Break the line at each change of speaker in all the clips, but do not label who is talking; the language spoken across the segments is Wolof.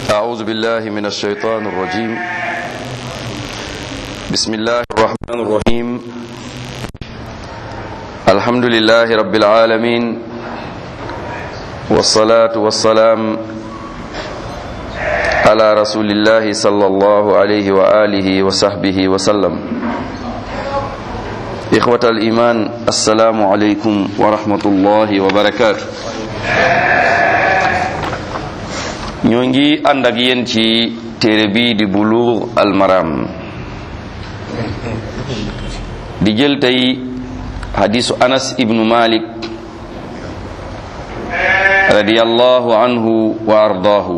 أعوذ بالله من الشيطان الرجيم بسم الله الرحمن الرحيم الحمد لله رب العالمين والصلاة والسلام على رسول الله صلى الله عليه وآله وصحبه وسلم إخوة الإيمان السلام عليكم ورحمة الله وبركاته ñoo ngi ànd ak yéen ci téere bii di Buluugh al Maram di jël tey hadisu Anas ibnu Malik radiyallahu anhu wa ardaahu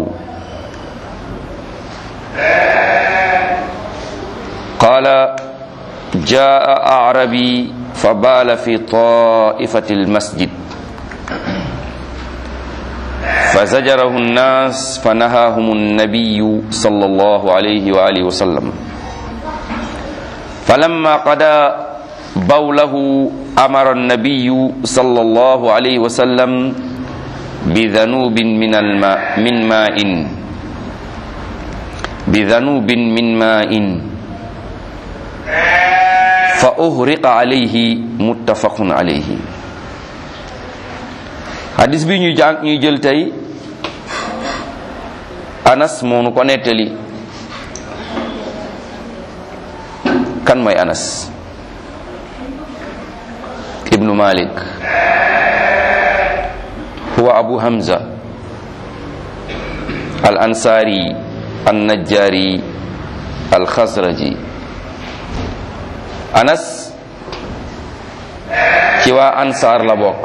qaala jaa a'rabi fa baala fi taa'ifati al-masjid فزجره الناس فنهاهم النبي صلى الله عليه وآله وسلم فلما قضى بوله أمر النبي صلى الله عليه وسلم بذنوب من الماء من ماء بذنوب من ماء فأهرق عليه متفق عليه hadis bi ñuy jàng ñuy jël tey anas moo nu ko nettali kan mooy anas ibnu malik huwa abu hamza al ansari an najjari al khazraji anas ci waa ansaar la bokk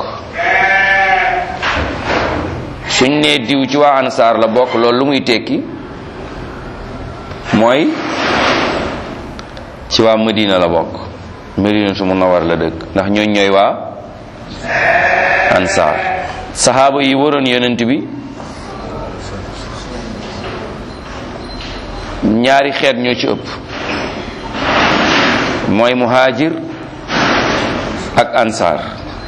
suñ ne diw ci waa ansaar la bokk loolu lu muy tekki mooy ci waa Medina la bokk Medina su Munawwar la dëkk ndax ñooñ ñooy waa ansaar saxaaba yi waroon yonent bi ñaari xeet ñoo ci ëpp mooy muhajir ak ansaar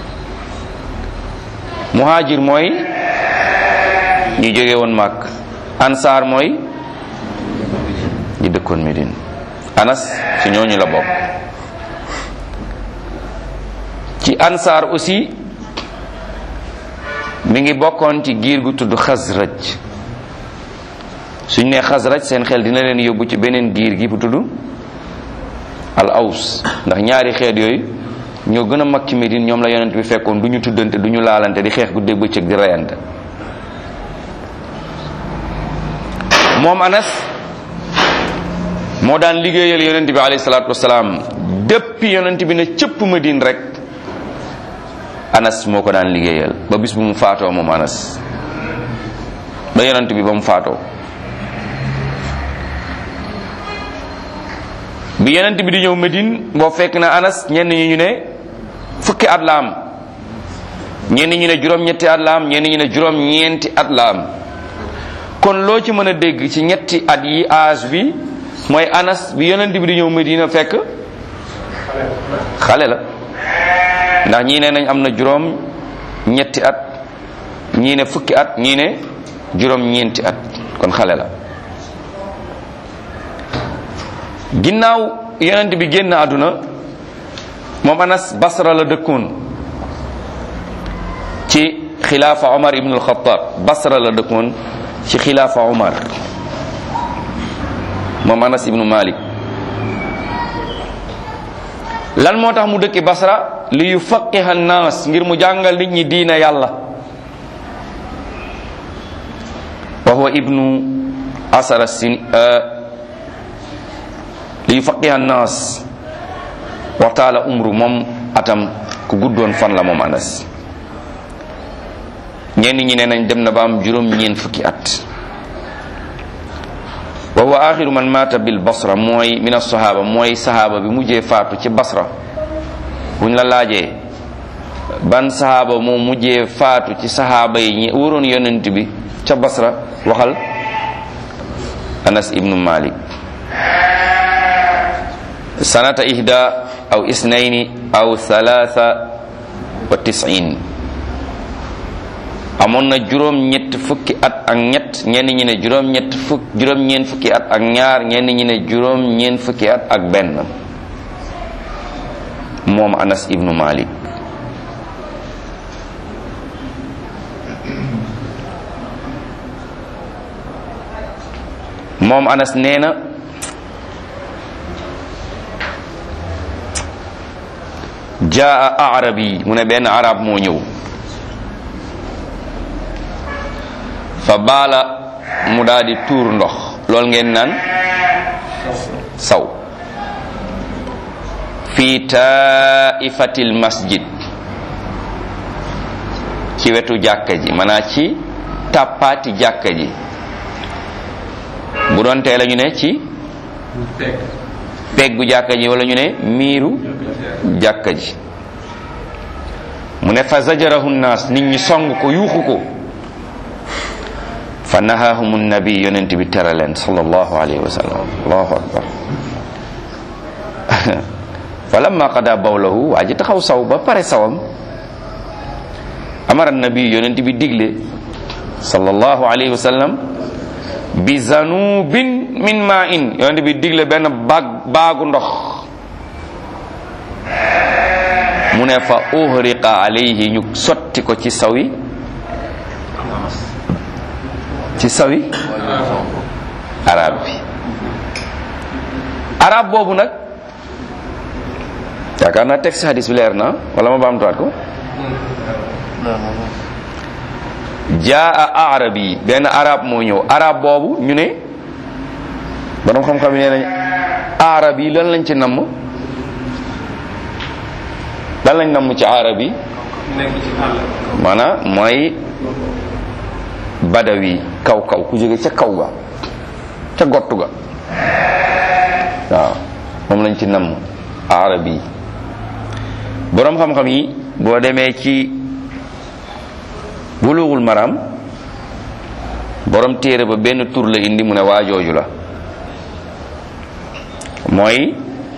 muhajir mooy ñu jóge woon màkk ansaar mooy ñu dëkkoon Médine anas ci ñooñu la bokk ci ansaar aussi mi ngi bokkoon ci giir gu tudd xasraj suñ ne xasraj seen xel dina leen yóbbu ci beneen giir gi bu tudd al aws ndax ñaari xeet yooyu ñoo gën a mag ci Médine ñoom la yonent bi fekkoon du ñu tuddante du ñu laalante di xeex guddeeg bëccëg di reyante moom anas moo daan liggéeyal yonent bi alayhi salaatu wasalaam depuis yonent bi ne cëpp Madine rek anas moo ko daan liggéeyal ba bis bu mu faatoo moom anas ba yonent bi ba mu faatoo bi yonent bi di ñëw Madine boo fekk na anas ñenn ñi ñu ne fukki at la am ñenn ñi ne juróom-ñetti at la am ñenn ñi ne juróom-ñeenti at la am kon loo ci mën a dégg ci ñetti at yi âge bi mooy anas bi yonent bi di ñëw Medina fekk xale la ndax ñii ne nañ am na juróom ñetti at ñii ne fukki at ñii ne juróom ñeenti at kon xale la ginnaaw yonent bi génn àdduna moom anas basra la dëkkoon ci xilaafa omar ibn al-Khattab basra la dëkkoon ci xilaafa Umar moom Anas ibnu Malik lan moo tax mu dëkki Basra li yufaqiha naas ngir mu jàngal nit ñi diina yàlla wa huwa ibnu asara sin li yufaqiha naas waxtaala umru moom atam ku guddoon fan la moom Anas ñenn ñi ne nañ dem na ba am juróom ñeent fukki at wa huwa axiru man mata bil basra mooy min as-sahaba mooy sahaba bi mujjee faatu ci basra buñ la laajee ban sahaba moo mujjee faatu ci sahaba yi ñi waroon yonent bi ca basra waxal anas ibnu malik sanata ihda aw isnayni aw thalatha wa tisin amoon na juróom ñett juróom-ñett fukki at ak ñett ñenn ñi ne juróom-ñett fukk juróom-ñeent fukki at ak ñaar ñenn ñi ne juróom-ñeent fukki at ak benn moom Anas ibnu Malik moom Anas nee na jaa arabi mu ne benn arab moo ñëw fa baala mu daal di tuur ndox loolu ngeen naan saw fi taifatil masjid ci wetu jàkka ji maanaa ci tàppaati jàkka ji bu doon tee la ñu ne ci peggu jàkka ji wala ñu ne miiru jàkka ji mu ne fa zajarahu naas nit ñi song ko yuuxu ko fa nahaahum nabi yonent bi tere leen sallallahu alayhi wa sallam allahu akbar fa lamma qada bawlahu waa ji taxaw saw ba pare sawam amara nabi yonent bi digle sallallahu alayhi wa sallam bi zanubin min ma in yonent bi digle benn baag baagu ndox mu ne fa uhriqa alayhi ñu sotti ko ci sawi ci sawi arab bi arab boobu nag yaakaar naa texte hadis bi leer na wala ma baamtuwaat ko jaa arabi benn arab moo ñëw arab boobu ñu ne borom xam-xam yi nee nañ arab yi lan lañ ci namm lan lañ namm ci arab yi maanaam mooy badawi kaw kaw ku jóge ca kaw ga ca gottu ga waaw moom lañ ci namm arab yi borom xam-xam yi boo demee ci bulughul maram borom téere ba benn tur la indi mu ne waajooju la mooy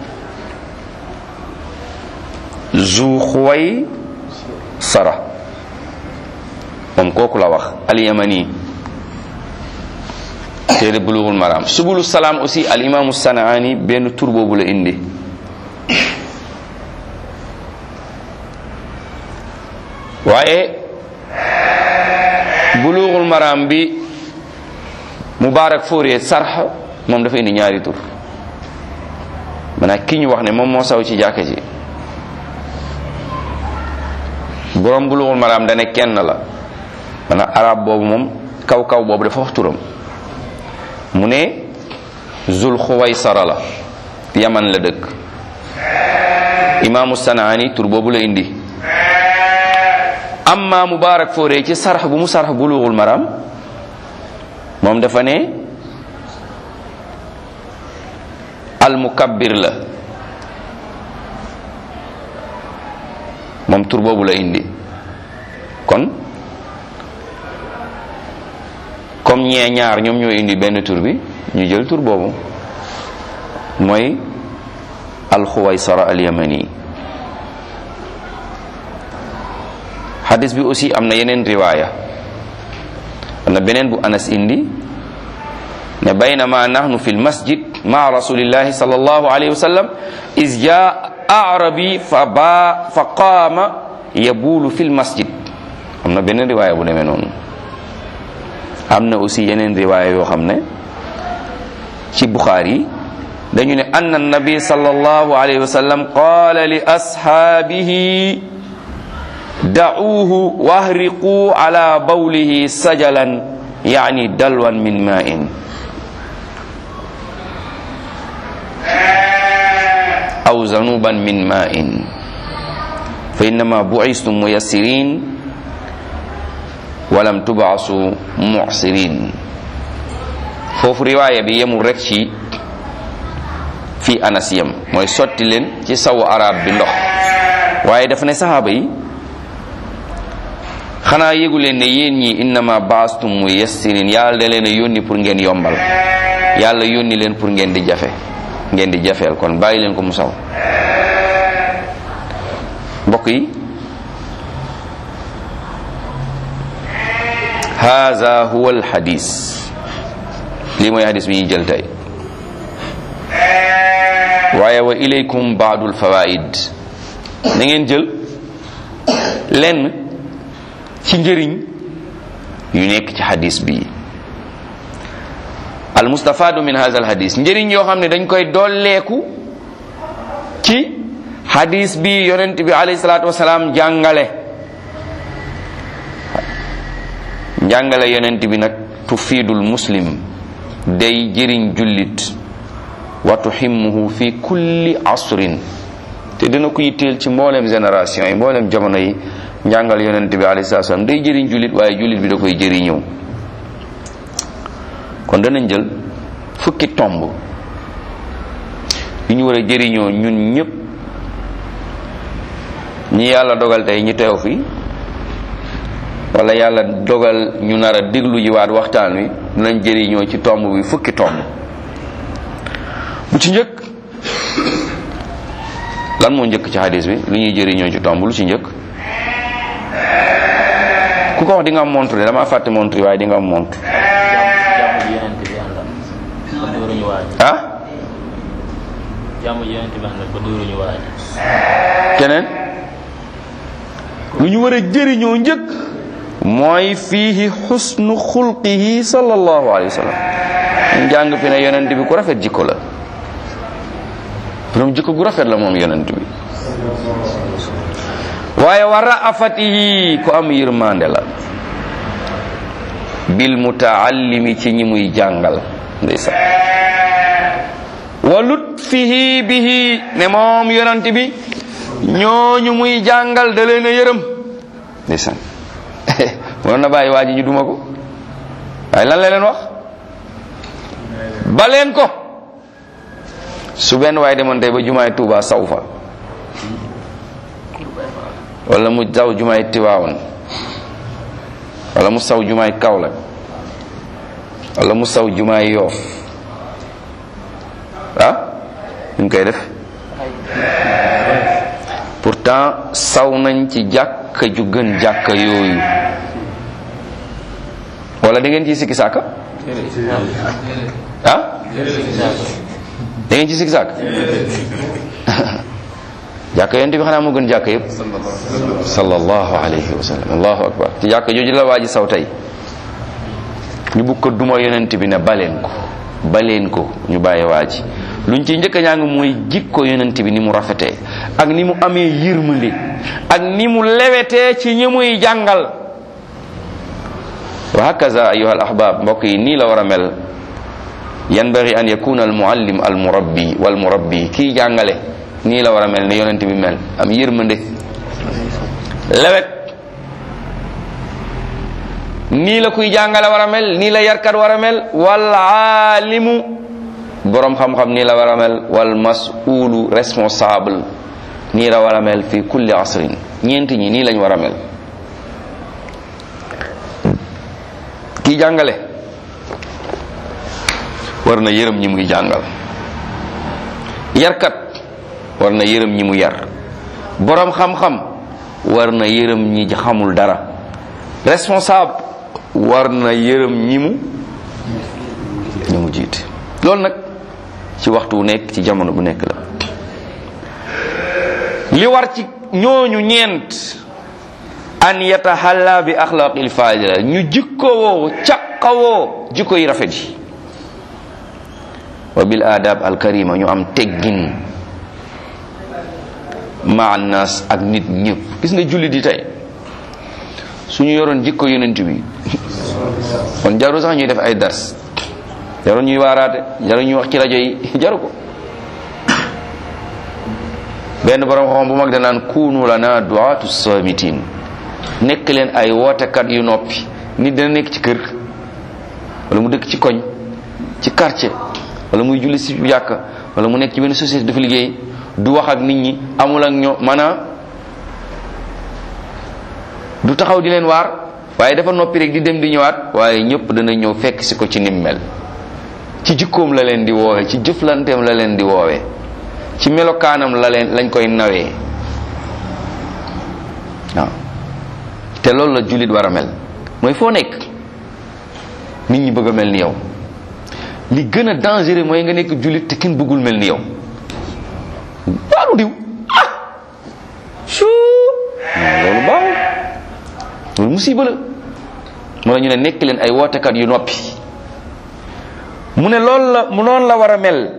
zu xuway sara moom kooku la wax alyamani téere bulughul maram subulu salaam aussi al imaamu sanaani benn tur boobu la indi waaye bulughul maram bi mubaarak fóoree sarx moom dafa indi ñaari tur maanaam ki ñu wax ne moom moo saw ci jàkka ji borom bulughul maram dane kenn la maanaam arab boobu moom kaw kaw boobu dafa wax turam mu ne zul xuwaysara la yaman la dëkk imaamu sanaani tur boobu la indi amma mubarak foore ci sarx bu mu sarx bulughul maram moom dafa ne al mukabbir la moom tur boobu la indi kon comme ñee ñaar ñoom ñoo indi benn tur bi ñu jël tur boobu mooy alxuwaysara alyamani hadis bi aussi am na yeneen riwaaya am na beneen bu anas indi ne baynama nahnu fi lmasjid maa rasulillahi sal allahu alayhi wa sallam is jaa arabi fa ba fa qaama yabuulu fi lmasjid am na beneen riwaaya bu demee noonu am na aussi yeneen riwaaya yoo xam ne ci buxaari dañu ne anna nabi sallallahu alayhi wa sallam qaala li ashaabihi da'uuhu wahriquu ala bawlihi sajalan yani dalwan min ma'in aw zanuban min ma'in fa innama bu'istum muyassirin walam tub'asu mu'sirin foofu riwaaya bi yemul rek ci fii anas yem mooy sotti leen ci sawu arab bi ndox waaye dafa ne saxaaba yi xanaa yégu leen ne yéen ñi innama baastum mu yassirin yàlla da leen a yónni pour ngeen yombal yàlla yónni leen pour ngeen di jafe ngeen di jafeel kon bàyyi leen ko mu saw mbokk yi haza huwa alxadis lii mooy hadis bi ñuy jël tey waaye wa ilaykum baadul fawaid na ngeen jël lenn ci njëriñ yu nekk ci hadis bi al mustafadu min hadha al hadis njëriñ yoo xam ne dañ koy dolleeku ci hadis bi yonent bi alayhi salaatu wasalaam jàngale njàngale yonent bi nag tufiidul muslim day jëriñ jullit wa tuhimmuhu fi kulli asrin te dina ko yitteel ci mboolem génération yi mboolem jamono yi njàngal yonent bi alayhi salaatu wasalaam day jëriñ jullit waaye jullit bi da koy jëriñëw kon danañ jël fukki tomb yu ñu war a jëriñoo ñun ñëpp ñi yàlla dogal tey ñu teew fi wala yàlla dogal ñu nar a déglu ji waat waxtaan wi dinañ jëriñoo ci tomb bi fukki tomb bu ci njëkk lan moo njëkk ci hadis bi lu ñuy jëriñoo ci tomb lu ci njëkk ku ko wax di nga am montre de dama fàtte montre yi waaye di nga am montre ah
jàmm yonent bi àndal ba dóoruñu waaj
keneen lu ñu war a jëriñoo njëkk mooy fiihi xusnu xulqihi sallallahu alayhi wa sallam ñu jàng fi ne yonent bi ku rafet jikko la borom jikko gu rafet la moom yonent bi waaye wa raafatihi ku am yërmande la bil mutaallimi ci ñi muy jàngal ndeysaan wa lutfihi bihi ne moom yonent bi ñooñu muy jàngal da leen a yërëm ndeysaan waroon na bàyyi waa ji ñu duma ko waaye lan la leen wax ba leen ko su benn waaye demoon tey ba jumaay Tuuba saw fa wala mu saw jumaay Tiwaawan wala mu saw jumaay Kaolack wala mu saw jumaay Yoof ah ñu koy def pourtant saw nañ ci jàkka ju gën jàkka yooyu wala da ngeen ciy sikki sàkka ah da ngeen ci sikki sàkk jàkka yonent bi xanaa moo gën jàkka yëpp sallallahu alayhi wa sallam allahu akbar ci jàkka jooju la waa ji saw tey ñu bugg ko duma yonent bi ne baleen ko baleen ko ñu bàyyi waa ji luñ ci njëkk a ñàng mooy jikko yonent bi ni mu rafetee ak ni mu amee yërmande ak ni mu lewetee ci ñi muy jàngal wa hakaza ayuha al ahbab mbokk yi nii la war a mel yanbaghi an yakuna al muallim al murabbi wal murabbi kii jàngale nii la war a mel ne yonent bi mel am yërmande lewet nii la kuy jàngale war a mel nii la yarkat war a mel wal aalimu borom xam-xam nii la war a mel wal mas'ulu responsable nii la war a mel fi kulli asrin ñeenti ñi nii lañ war a mel kii jàngale war na yërëm ñi muy jàngal yarkat war na yërëm ñi mu yar borom xam-xam war na yërëm ñi xamul dara responsable war na yërëm ñi mu ñi mu jiite loolu nag ci waxtu wu nekk ci jamono bu nekk la li war ci ñooñu ñeent an yatahalla bi axlaqil fadila ñu jikkowoo caqawoo jikko yi rafet yi wa bil adab al karima ñu am teggin ma annas ak nit ñëpp gis nga jullit yi tey suñu yoroon jikko yonent bi kon jaru sax ñuy def ay dars jaru ñuy waaraate jaru ñuy wax ci rajo yi jaru ko benn borom xam bu mag danaan kunu lana duatu samitin nekk leen ay wootekat yu noppi nit dina nekk ci kër wala mu dëkk ci koñ ci quartier wala muy julli si jàkka wala mu nekk ci benn société dafa liggéey du wax ak nit ñi amul ak ñoo maanaam du taxaw di leen waar waaye dafa noppi rek di dem di ñëwaat waaye ñëpp dana ñëw fekk si ko ci nim mel ci jikkoom la leen di woowe ci jëflanteem la leen di woowe ci melokaanam la leen lañ koy nawee waaw te loolu la jullit war a mel mooy foo nekk nit ñi bëgg a mel ni yow li gën a dangereux mooy nga nekk jullit te kenn bëggul mel ni yow baalu diw ah suu loolu baaxul loolu musiba la moo la ñu ne nekk leen ay wootekat yu noppi mu ne loolu la mu noonu la war a mel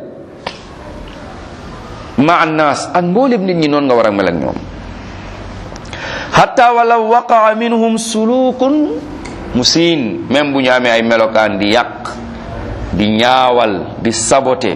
ma annaas ak mboolem nit ñi noonu nga war a mel ak ñoom hatta wala waqaa minhum sulukun musiin même bu ñu amee ay melokaan di yàq di ñaawal di sabote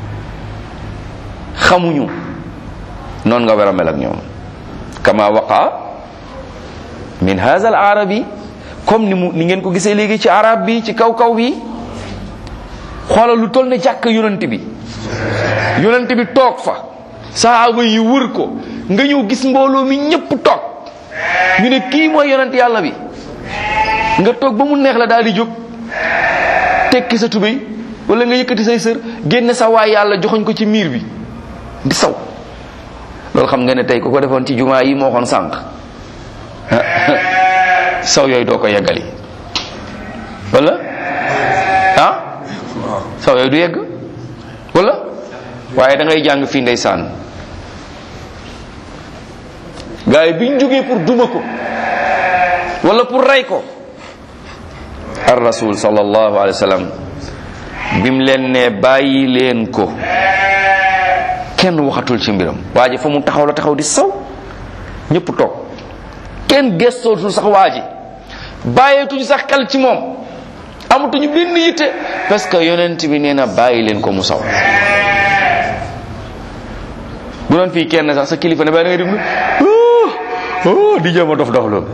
xamuñu noonu nga war a mel ak ñoom kama waqa min haza al arabi comme ni mu ni ngeen ko gisee léegi ci arab bi ci kaw kaw bi xoolal lu toll ne jàkk yonent bi yonent bi toog fa sahaaba yi wër ko nga ñëw gis mbooloo mi ñëpp toog ñu ne kii mooy yonent yàlla bi nga toog ba mu neex la daal di jóg tekki sa tubéy wala nga yëkkati say sër génne sa waay yàlla joxoñ ko ci miir bi di saw loolu xam nga ne tey ku ko defoon ci jumaa yi moo xoon sànq saw yooyu doo ko yeggali wala ah saw yooyu du yegg wala waaye da ngay jàng fii ndeysaan gars yi biñ jógee pour duma ko wala pour rey ko ar rasul sallallahu alayhi wa sallam bim leen ne bàyyi leen ko kenn waxatul ci mbiram waa ji fa mu taxaw la taxaw di saw ñëpp toog kenn gestootul sax waa ji bàyyeetuñu sax xel ci moom amatuñu benn yitte parce que yonent bi nee na bàyyi leen ko mu saw bu doon fii kenn sax sa kilifa ne bàyyi da ngay déglu oh di jéem a dof dof loolu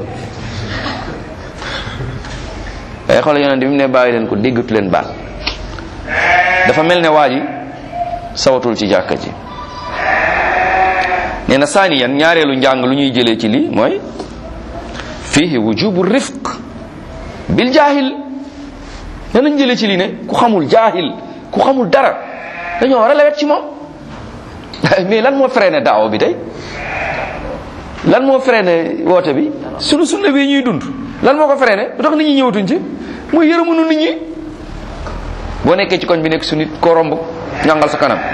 ay xoolal yonent bi mu ne bàyyi leen ko déggatu leen baat dafa mel ne waa ji sawatul ci jàkka ji nee na saaniyan ñaareelu njàng lu ñuy jëlee ci lii mooy fihi wujubu rifq bil jaahil nee nañ jëlee ci lii ne ku xamul jaahil ku xamul dara dañoo war a lewet ci moom mais lan moo freiné daaw bi tey lan moo freiné woote bi sunu sunna bi ñuy dund lan moo ko freiné lu tax nit ñi ñëwatuñ ci muy yërëmunu nit ñi boo nekkee ci koñ bi nekk su nit ko romb ñàngal sa kanam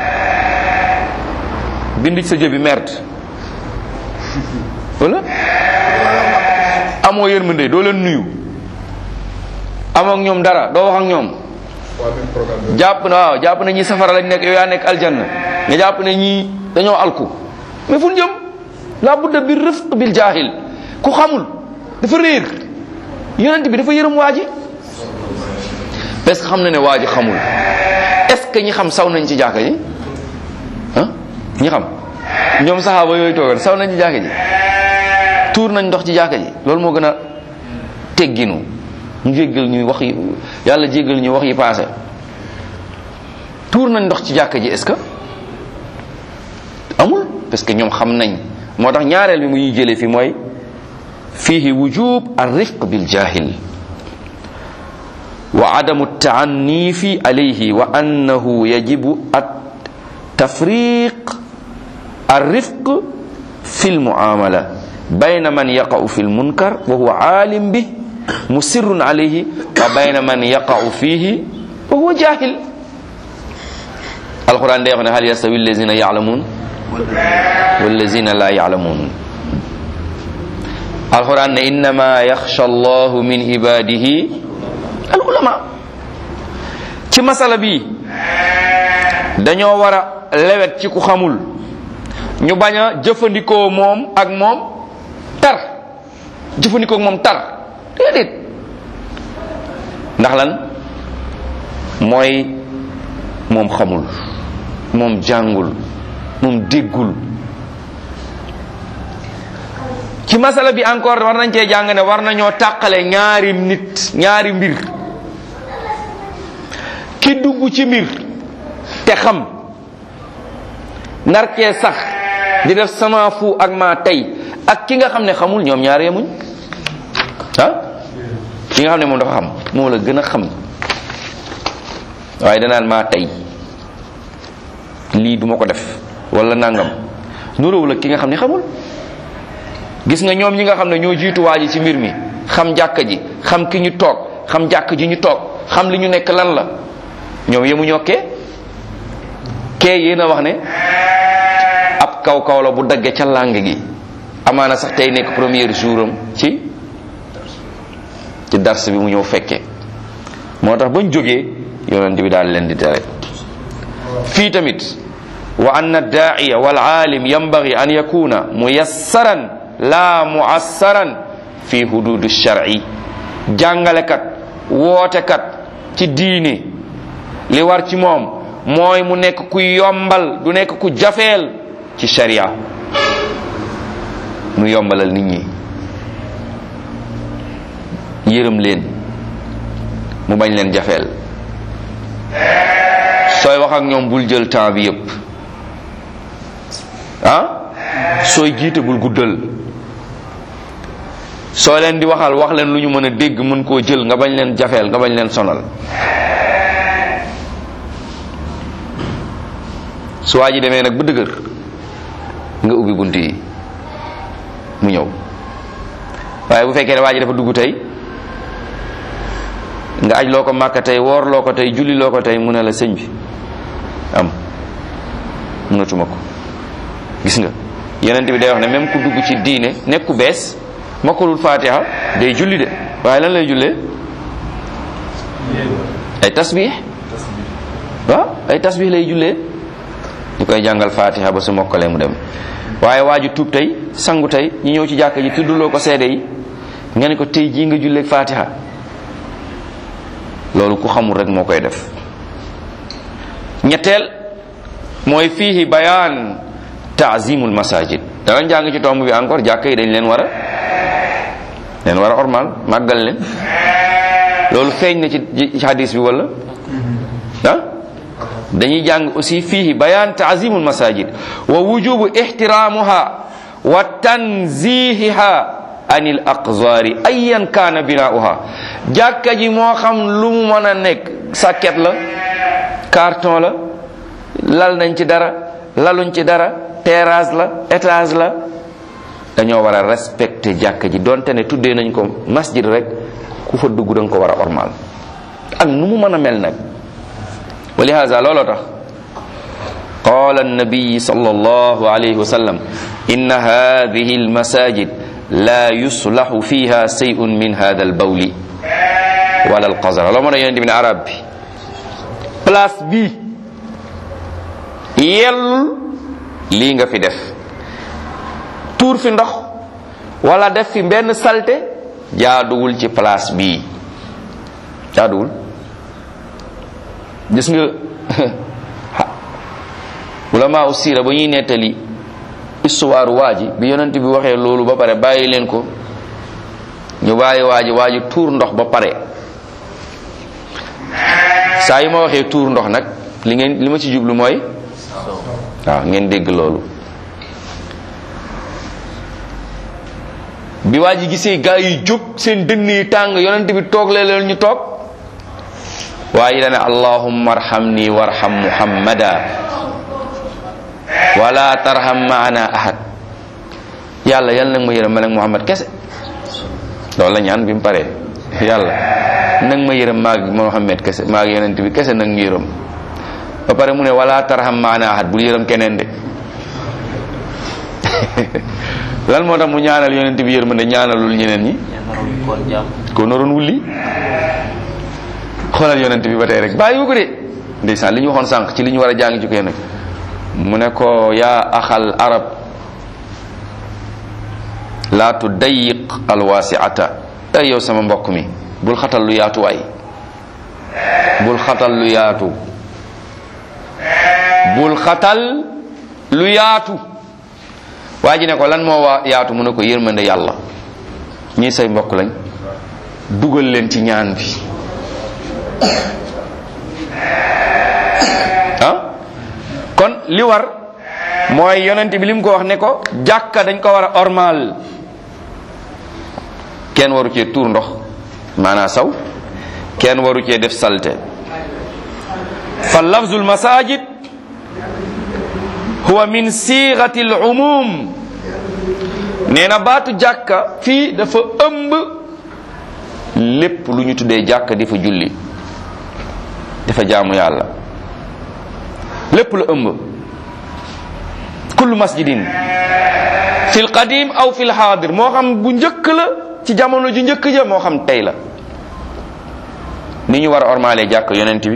bind ci sa jëbi merde wala amoo yërmande doo leen nuyu amoo ak ñoom dara doo wax ak ñoom jàpp na waaw jàpp na ñi safara lañ nekk yow yaa nekk aljanna nga jàpp ne ñii dañoo alku mais fu ñu jëm la budda bi rifq bil jaahil ku xamul dafa réer yonent bi dafa yërëm waa ji parce que xam na ne waa ji xamul est-ce que ñi xam saw nañ ci jàkka ji ah ñi xam ñoom saxaaba yooyu toogal saw nañ ci jàkka ji tuur nañ ndox ci jàkka ji loolu moo gën a tegginu ñu jéggal ñuy wax yi yàlla jéggal ñu wax yi passé tuur nañ ndox ci jàkka ji est-ce que amul parce que ñoom xam nañ moo tax ñaareel bi mu ñuy jëlee fi mooy fihi wujub ar-rifq bil jahil wa adamu taannifi alayhi wa annahu yajibu at tafriq الرفق في المعاملة بين من يقع في المنكر وهو عالم به مسر عليه وبين من يقع فيه وهو جاهل القرآن ده هل يستوي الذين يعلمون والذين لا يعلمون القرآن إنما يخشى الله من عباده العلماء ci masala bi dañoo war a lewet ci ku xamul ñu bañ a jëfandikoo moom ak moom tar jëfandikoo ak moom tar déedéet ndax lan mooy moom xamul moom jàngul moom déggul ci masala bi encore war nañ cee jàng ne war nañoo tàqale ñaari nit ñaari mbir ki dugg ci mbir te xam nar cee sax di def sama fu ak maa tey ak ki nga xam ne xamul ñoom ñaar yemuñ ah ki nga xam ne moom dafa xam moo la gën a xam waaye danaan maa tey lii duma ko def wala nangam nuróowu la ki nga xam ne xamul gis nga ñoom ñi nga xam ne ñoo jiitu waa ji ci mbir mi xam jàkka ji xam ki ñu toog xam jàkk ji ñu toog xam li ñu nekk lan la ñoom yemu ñokkee kee yéen a wax ne ab kaw kaw la bu dagge ca làng gi amaana sax tey nekk premier jour am ci ci dars bi mu ñëw fekke moo tax bañ jógee yonent bi daal leen di tere fii tamit wa anna daa'iya wal aalim yanbaghi an yakuna muyassaran la muassaran fi hudud shar'i jàngalekat wootekat ci diine li war ci moom mooy mu nekk ku yombal du nekk ku jafeel ci sharia mu yombalal nit ñi yërëm leen mu bañ leen jafeel sooy wax ak ñoom bul jël temps bi yépp ah sooy jiite bul guddal soo leen di waxal wax leen lu ñu mën a dégg mën koo jël nga bañ leen jafeel nga bañ leen sonal su waa ji demee nag ba dëgër nga ubbi bunt yi mu ñëw waaye bu fekkee ne waa ji dafa dugg tey nga aj loo ko màkka tey woor loo ko tey julli loo ko tey mu ne la sëñ bi am mënatuma ko gis nga yeneen bi day wax ne même ku dugg ci diine nekk ku bees mokkalul fatiha day julli de waaye lan lay jullee ay tasbih waaw ay tasbih lay jullee ñu koy jàngal fatiha ba su mokkalee mu dem waaye waa ji tuub tey sangu tey ñu ñëw ci jàkka ji tudduloo ko seede yi nga ne ko tey jii nga julleeg fatiha loolu ku xamul rek moo koy def ñetteel mooy fiihi bayaan taazimul masajid danañ jàng ci tomb bi encore jàkka yi dañ leen war a leen war a ormal màggal leen loolu feeñ na ci hadis bi wala ah dañuy jàng aussi fiihi bayaan taazimul masajid wa wujubu ixtiraamuha wa tanzihiha anil aqzaari ayan kaana binaauha jàkka ji moo xam lu mu mën a nekk sàkket la carton la lal nañ ci dara laluñ ci dara terrasse la étage la dañoo war a respecté jàkka ji donte ne tuddee nañ ko masjid rek ku fa dugg da nga ko war a ormal ak nu mu mën a mel nag wa lihaza looloo tax qala annabiyi sallallahu alayhi wa sallam inna hadihi almasajid la yuslahu fiha shay'un min hada albawli wala alqazara loo mën a yonente bi ne arab bi place bi yellul lii nga fi def tuur fi ndox wala def fi benn salte jaaduwul ci place bii jaaduwul gis nga ulama u siira ba ñuy nettali histoire waa ji bi yonent bi waxee loolu ba pare bàyyi leen ko ñu bàyyi waa ji waa ji tuur ndox ba pare saa yu ma waxee tuur ndox nag li ngeen li ma ci jublu mooy waaw ngeen dégg loolu bi waa ji gisee gaa yi jóg seen dënn yi tàng yonent bi toog leen ñu toog waaye dane allahumma arhamni warham muhammada wala tarham maana ahad yàlla yàlla nag ma yërëm man ak muhammad kese loolu la ñaan bi mu paree yàlla nag ma yërëm maag muhammad kese maag yonent bi kese nag ñu yërëm ba pare mu ne wala tarham maana ahad bul yërëm keneen de lan moo tax mu ñaanal yonent bi yërmande ñaanalul ñeneen ñi ko naroon wulli xoolal yonent bi ba tey rek bàyyi ko de ndeysaan li ñu waxoon sànq ci li ñu war a jàng ci ko nag mu ne ko yaa axal arab laa tudayiq alwaasiata ay yow sama mbokk mi bul xatal lu yaatu waay bul xatal lu yaatu bul xatal lu yaatu waa ji ne ko lan moo waa yaatu mu ne ko yërmande yàlla ñii say mbokk lañ dugal leen ci ñaan bi ah kon li war mooy yonent bi li mu ko wax ne ko jàkka dañ ko war a ormal kenn waru cee tuur ndox maanaa saw kenn waru cee def salte fa lafzul masajid huwa min siixati al umum nee na baatu jàkka fii dafa ëmb lépp lu ñu tuddee jàkka di fa julli dafa jaamu yàlla lépp la ëmb kullu masjidin fil qadim aw fil xaadir moo xam bu njëkk la ci jamono ju njëkk ja moo xam tey la ni ñu war a ormaalee jàkk yonent bi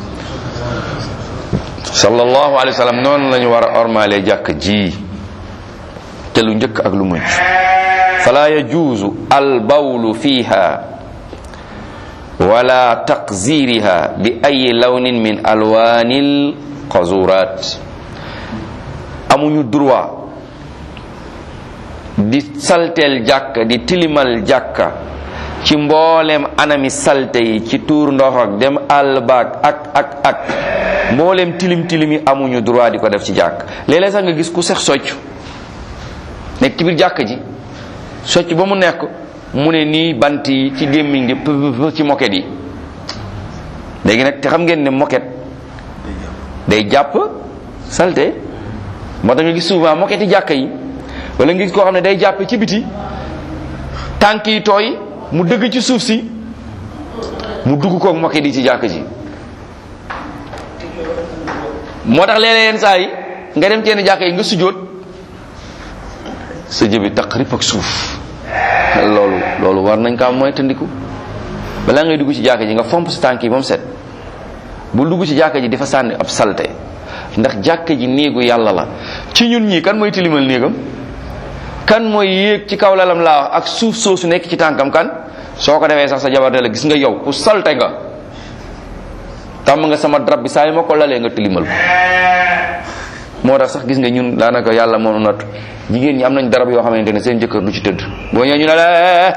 sallallahu alayhi wa sallam noonu la ñu war a ormaalee jàkk ji te lu njëkk ak lu mujj fala yajuuzu al bawlu fiha wala taqziriha bi ay lawnin min alwaanil qazurat amuñu droit di salteel jàkka di tilimal jàkka ci mboolem anami salte yi ci tuur ndox ak dem àll baag ak ak ak mboolem tilim tilim yi amuñu droit di ko def ci jàkk léeg-léeg sax nga gis ku sex socc nekk ci biir jàkk ji socc ba mu nekk mu ne nii bant yi ci gémmiñ gi pëpp ci moket yi léegi nag te xam ngeen ne moket day jàpp salte moo tax nga gis souvent moket yi jàkka yi wala nga gis koo xam ne day jàppe ci biti tànk yi tooy mu dëgg ci suuf si mu dugg koog moket yi ci jàkk ji moo tax léeg-léeg yenn saa yi nga dem ci yenn jàkka yi nga sujjóot sa jëbi taq rip ak suuf loolu loolu war nañ kaa mooy tëndiku balaa ngay dugg ci jàkka ji nga fomp sa tànk yi ba mu set bul dugg ci jàkka ji dafa sànni ab salte ndax jàkka ji néegu yàlla la ci ñun ñii kan mooy tilimal néegam kan mooy yéeg ci kaw lalam laa wax ak suuf soosu nekk ci tànkam kan soo ko defee sax sa jabar la gis nga yow ku salte nga tàmm nga sama drap bi saa yi ma ko lalee nga tilimal ko moo tax sax gis nga ñun daanaka yàlla moo nu natt jigéen ñi am nañ darab yoo xamante ne seen jëkkër du ci tëdd boo ñëwee ñu ne la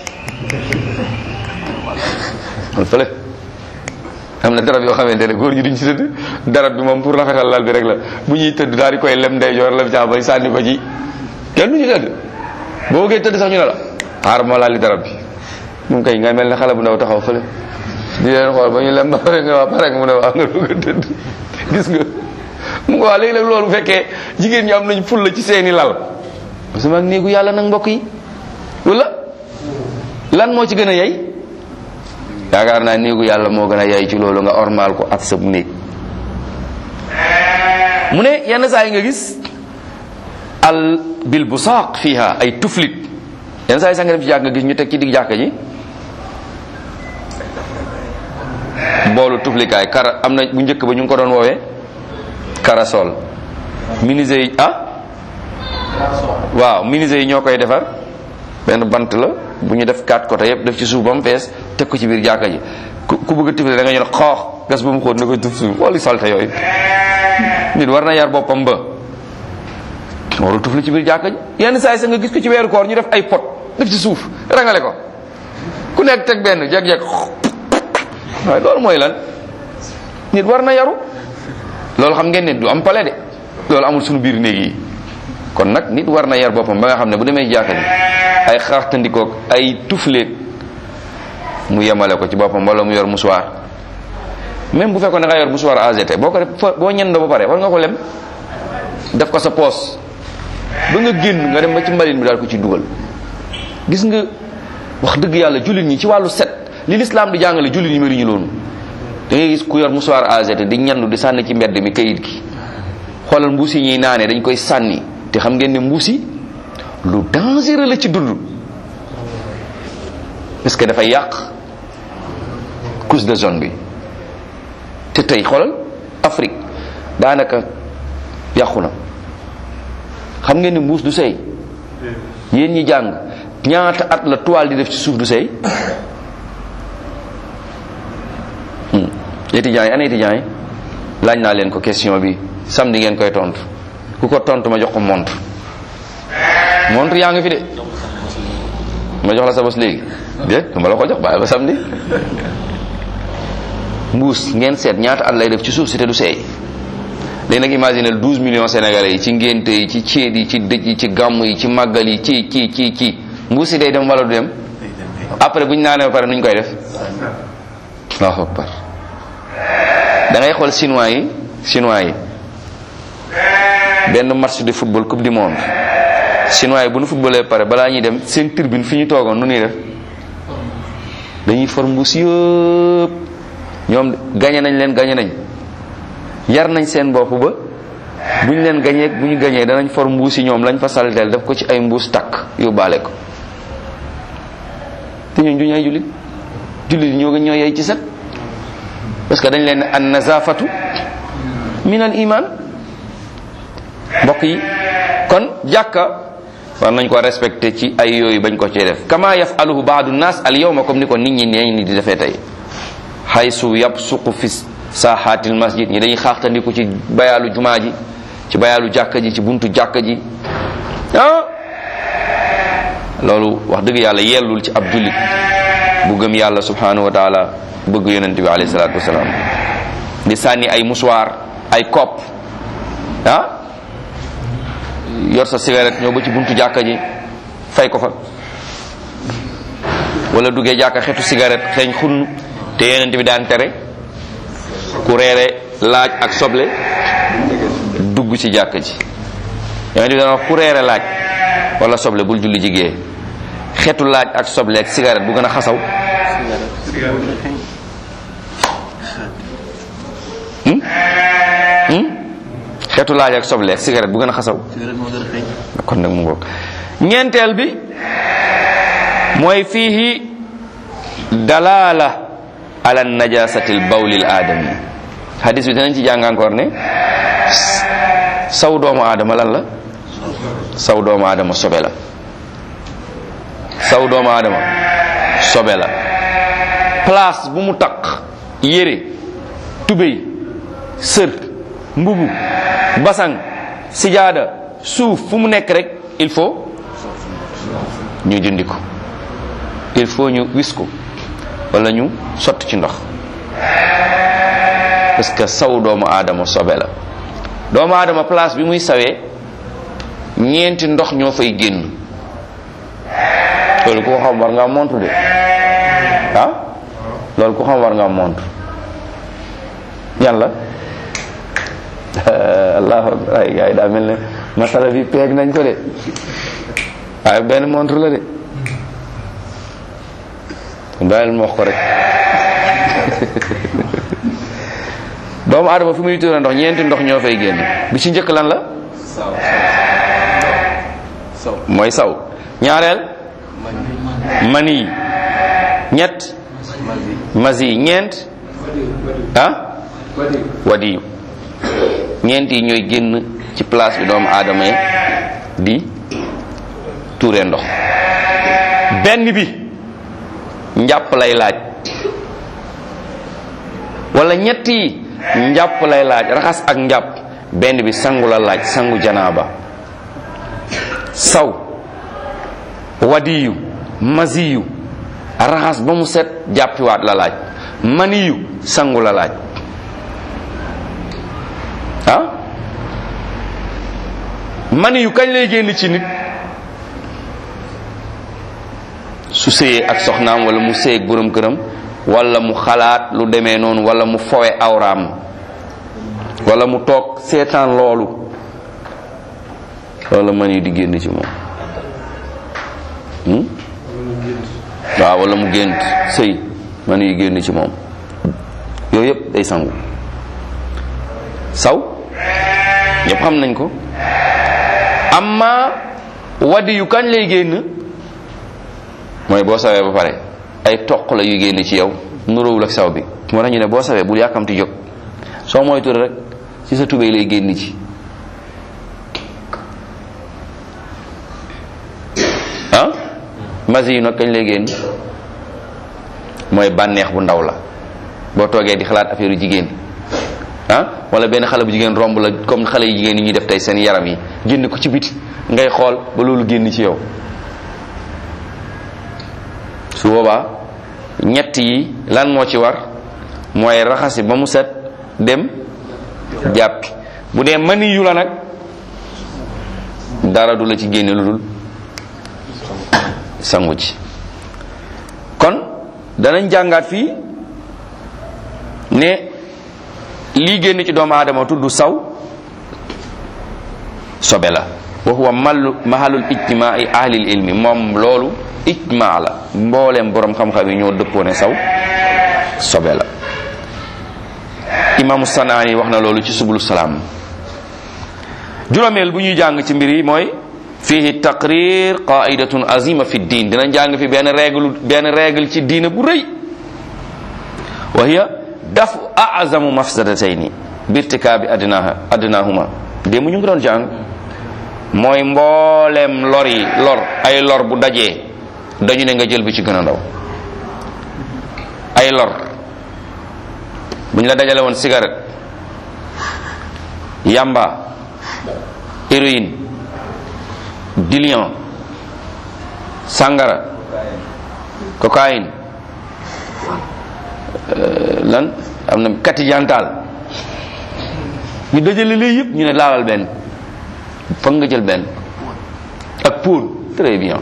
wal fële am na darab yoo xamante ne góor ñi duñ ci tëdd darab bi moom pour rafetal lal bi rek la bu ñuy tëdd daal di koy lem ndeyjoor lem càmmoñ sànni ko ci kenn du ci tëdd boo bëggee tëdd sax ñu ne la xaar moo laal li darab bi moom kay nga mel ne xale bu ndaw taxaw fële di leen xool ba ñu lem ba pare nga waa pare nga mu ne waa nga dugg a tëdd gis nga mu nga waa léegi nag loolu bu fekkee jigéen ñi am nañ ful la ci seeni lal parce que mag néegu yàlla nag mbokk yi wala lan moo ci gën a yey yaakaar naa néegu yàlla moo gën a yey ci loolu nga ormal ko ak sa néeg mu ne yenn saa yi nga gis al bil bu saaq fiha ay tuflit yenn saa yi sax nga dem ci jàkk nga gis ñu teg ci digg jàkka ji boolu tuflikaay kara am na bu njëkk ba ñu ngi ko doon woowee karasol menuisier yi ah waaw menuisier yi ñoo koy defar benn bant la bu ñu def quatre côté yëpp def ci suuf ba mu fees teg ko ci biir jàkka ji ku ku bëgg a tufli da nga ñu ne xoox gas ba mu xóot na koy tuf suuf wala salte yooyu nit war na yar boppam ba warul tufli ci biir jàkka ji yenn saa yi sax nga gis ko ci weeru koor ñu def ay pot def ci suuf rangale ko ku nekk teg benn jeg-jeg waaye loolu mooy lan nit war na yaru loolu xam ngeen ne du am pale de loolu amul suñu biir néeg yi kon nag nit war na yar boppam ba nga xam ne bu demee jàkka ji ay xaaxtandikoog ay tufleet mu yemale ko ci boppam wala mu yor musuwaar même bu fekkoon da nga yor musuwaar AGT boo ko def boo ñendoo ba pare war nga ko lem def ko sa poos ba nga génn nga dem ba ci mbalin bi daal ko ci dugal gis nga wax dëgg yàlla jullit ñi ci wàllu set li lislaam di jàngale jullit ñi mënuñu loolu da ngay gis ku yor musuwaar AGT di ñandu di sànni ci mbedd mi kayit gi xoolal mbuus yi ñuy naanee dañ koy sànni te xam ngeen ne mbuus yi lu dangereux la ci dund parce que dafay yàq couche de zone bi te tey xoolal Afrique daanaka yàqu na xam ngeen ne mbuus du sey yéen ñi jàng ñaata at la toile di def ci suuf du sey étudiants yi ana étudiants yi laaj naa leen ko question bi samedi ngeen koy tontu ku ko tontu ma jox ko montre montre yaa ngi fi de ma jox la sa bos léegi déet ma la ko jox bàyyi ba samedi mbuus ngeen seet ñaata at lay def ci suuf si te du seey léegi nag imaginer 12 millions sénégalais yi ci ngénte yi ci céet yi ci dëj yi ci gàmm yi ci màggal yi ci ci ci ci mbuus si day dem wala du dem après bu ñu naanee ba pare nu ñu koy def allahu akbar da ngay xool chinois yi chinois yi benn match de football coupe du monde chinois yi bu nu footballee pare balaa ñuy dem seen tribune fi ñu toogoon nu ñuy def dañuy for mbuus yëpp ñoom gañe nañ leen gañe nañ yar nañ seen bopp ba bu ñu leen gañee bu ñu gañee danañ for mbuus yi ñoom lañ fa salteel def ko ci ay mbuus takk yóbbaale ko te ñooñ duñu ay jullit jullit ñoo ñoo yey ci set parce que dañ leen an nazafatu min al iman mbokk yi kon jàkka war nañ ko respecté ci ay yooyu bañ ko cee def kama yafaluhu baadu nas al yawma comme ni ko nit ñi neeñ ni di defee tey haysu yabsuqu fi saaxaatil masjid ñi dañuy xaaxtandiku ci bayaalu jumaa ji ci bayaalu jàkka ji ci buntu jàkka ji ah loolu wax dëgg yàlla yellul ci ab jullit bu gëm yàlla subhanahu wa taala bëgg yonent bi alayhi salaatu wasalaam di sànni ay musuwaar ay kopp ah yor sa cigarette ñëw ba ci buntu jàkka ji fay ko fa wala duggee jàkka xetu cigarette xeeñ xunn te yonent bi daan tere ku reere laaj ak soble dugg ci jàkka ji yonent bi daan wax ku reere laaj wala soble bul julli jigée xetu laaj ak soble ak cigarette bu gën a xasaw hmm? hmm? xetu laaj ak soble ak cigarette bu gën a xasaw kon nag mu ngoog ñeenteel bi mooy fiihi dalala ala najasati l bawli l aadami hadis bi dinañ ci jàng encore ne saw doomu aadama lan la saw doomu aadama sobe la saw doomu aadama sobe la place bu mu taq yére tubéy sër mbubu basang sijaada suuf fu mu nekk rek il faut ñu dindi ko il faut ñu wis ko wala ñu sotti ci ndox parce que saw doomu aadama sobe la doomu aadama place bi muy sawee ñeenti ndox ñoo fay génn loolu ku ko xam war nga montu de ah loolu ku xam war nga montu yan la allahu akbar ay gars yi daa mel ne masala bi peeg nañ ko de waaye benn montre la de bàyyil ma wax ko rek doomu aadama fi muy tuura ndox ñeenti ndox ñoo fay génn bi ci njëkk lan la mooy saw ñaareel mani ñett masi ñeent ah wadiyu ñeent yi ñooy génn ci place bi doomu aadama yi di tuure ndox benn bi njàpp lay laaj wala ñett yi njàpp lay laaj raxas ak njàpp benn bi sangu la laaj sangu janaaba saw wadiyu masiyu raxas ba mu set jàppiwaat la laaj maniyu sangu la laaj ah maniyu kañ lay génn ci nit su séyee ak soxnaam wala mu séy ak borom këram wala mu xalaat lu demee noonu wala mu fowe awraam wala mu toog seetaan loolu loolu man yi di génn ci moom waaw wala mu gént sëy man yi génn ci moom yooyu yëpp day sangu saw ñëpp xam nañ ko amma wadi yu kañ lay génn mooy boo sawee ba pare ay toq la yu génn ci yow nuróowul ak saw bi moo tax ñu ne boo sawee bul yàkkamti jóg soo moytu rek ci sa tubéy lay génn ci ah masi yu nag kañ lay génn mooy bànneex bu ndaw la boo toogee di xalaat affaire jigéen ah wala benn xale bu jigéen romb la comme xale yu jigéen yi ñuy def tey seen yaram yi génn ko ci biti ngay xool ba loolu génn ci yow su boobaa ñett yi lan moo ci war mooy raxasi ba mu set dem jàppi bu dee mani yu la nag dara du la ci génne lu dul sangu ci kon danañ jàngaat fii ne lii génn ci doomu aadama tudd saw sobe la wa huwa mallu mahalul ijtimaai ahlil ilmi moom loolu ijma la mbooleem borom xam-xam yi ñoo dëppoo ne saw sobe la imaamu sanaani wax na loolu ci subulu salaam juróomeel bu ñuy jàng ci mbir yi mooy fihi taqrir qaidatun azima fi diin dina jàng fi benn règle benn règle ci diine bu rëy wa hiya daf azamu mafsadatayni birtikaabi adnaha adnahuma démb ñu ngi doon jàng mooy mbooleem lor yi lor ay lor bu dajee dañu ne nga jël bi ci gën a ndaw ay lor bu ñu la dajale woon cigarette yamba héroïne diluant sangara cocaïne lan am na katijantal ñu dajale lii yëpp ñu ne laalal benn foog nga jël benn ak pour très bien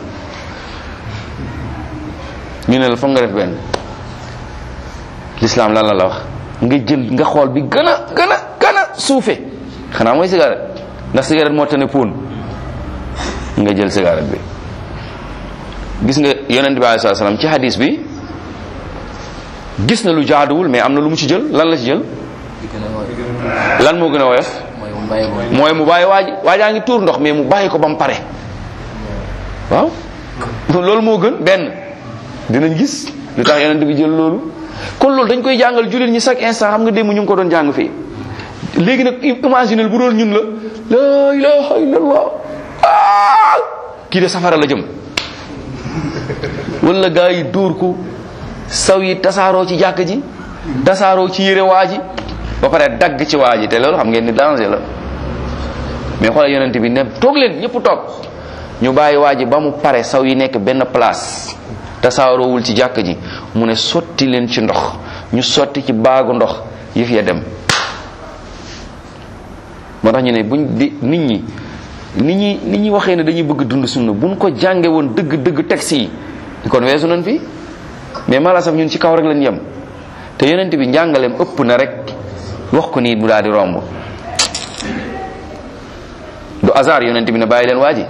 ñu ne la foog nga def benn l'islam lan la la wax nga jël nga xool bi gën a gën a gën a suufe xanaa mooy cigarette ndax cigarette moo tane poon nga jël cigarette bi gis nga yonent bi alayhi salaam ci hadis bi gis na lu jaaduwul mais am na lu mu ci jël lan la ci jël lan moo gën a woyof mooy mu bàyyi waaji waajaa ngi tuur ndox mais mu bàyyi ko ba mu pare waaw loolu moo gën benn dinañ gis lu tax yonent bi jël loolu kon loolu dañ koy jàngal jullit ñi chaque instant xam nga démb ñu ngi ko doon jàng fii léegi nag imaginel bu doon ñun la la ilaha illallah ah kii de safara la jëm wala gaa yi dóor ko saw yi tasaaroo ci jàkk ji tasaaroo ci yére waa ji ba pare dagg ci waa ji te loolu xam ngeen ni danger la mais xoolal yonent bi ne toog leen ñëpp toog ñu bàyyi waa ji ba mu pare saw yi nekk benn place tasaaroowul ci jàkk ji mu ne sotti leen ci ndox ñu sotti ci baagu ndox yëf ya dem moo tax ñu ne buñ di nit ñi nit ñi nit ñi waxee ne dañuy bëgg dund sunna buñ ko jànge woon dëgg dëgg texte yi kon weesu nañ fi mais mala saf ñun ci kaw rek lañ yem te yonent bi njàngaleem ëpp na rek wax ko nii mu daal di romb du hasard yonent bi ne bàyyi leen waa ji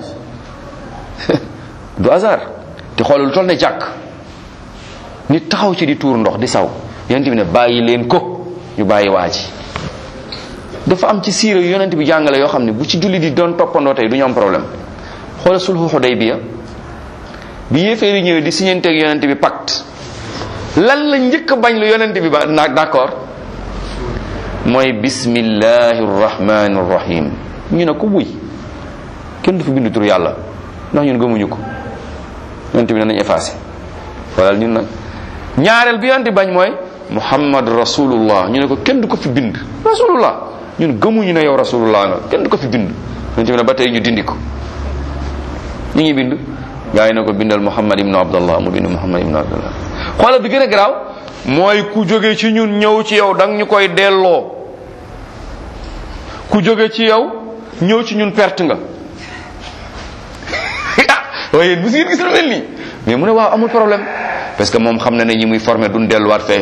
du hasard te xoolal lu toll ne jàkk nit taxaw ci di tuur ndox di saw yonent bi ne bàyyi leen ko ñu bàyyi waa ji dafa am ci siira yu yonent bi jàngale yoo xam ne bu ci julli di doon toppandoo tey du ñu am problème xoolal sulhu Hudaybiya bi yéeféer yi ñëwee di siñanteeg yonent bi pacte lan la njëkk a bañ lu yonent bi ba naag d'accord mooy bismillahi rrahmani rrahim ñu ne ko buy kenn du fi bind tur yàlla ndax ñun gëmuñu ko yonent bi ne nañ effacé xoolal ñun nag ñaareel bi yonent bi bañ mooy muhammad rasulullah ñu ne ko kenn du ko fi bind rasulullah ñun gëmuñu ne yow rasulullah nga kenn du ko fi bind yonent bi ne ba tey ñu dindi ko ñu ngi bind gaa yi ne ko bindal muhammad ibnu abdallah mu bind muhammad ibnu abdallah xoolal bi gën a garaaw mooy ku jóge ci ñun ñëw ci yow dang ñu koy delloo ku jóge ci yow ñëw ci ñun perte nga waaye yéen bu si gis lu mel nii mais mu ne waaw amul problème parce que moom xam na ne ñi muy formé duñ delluwaat fee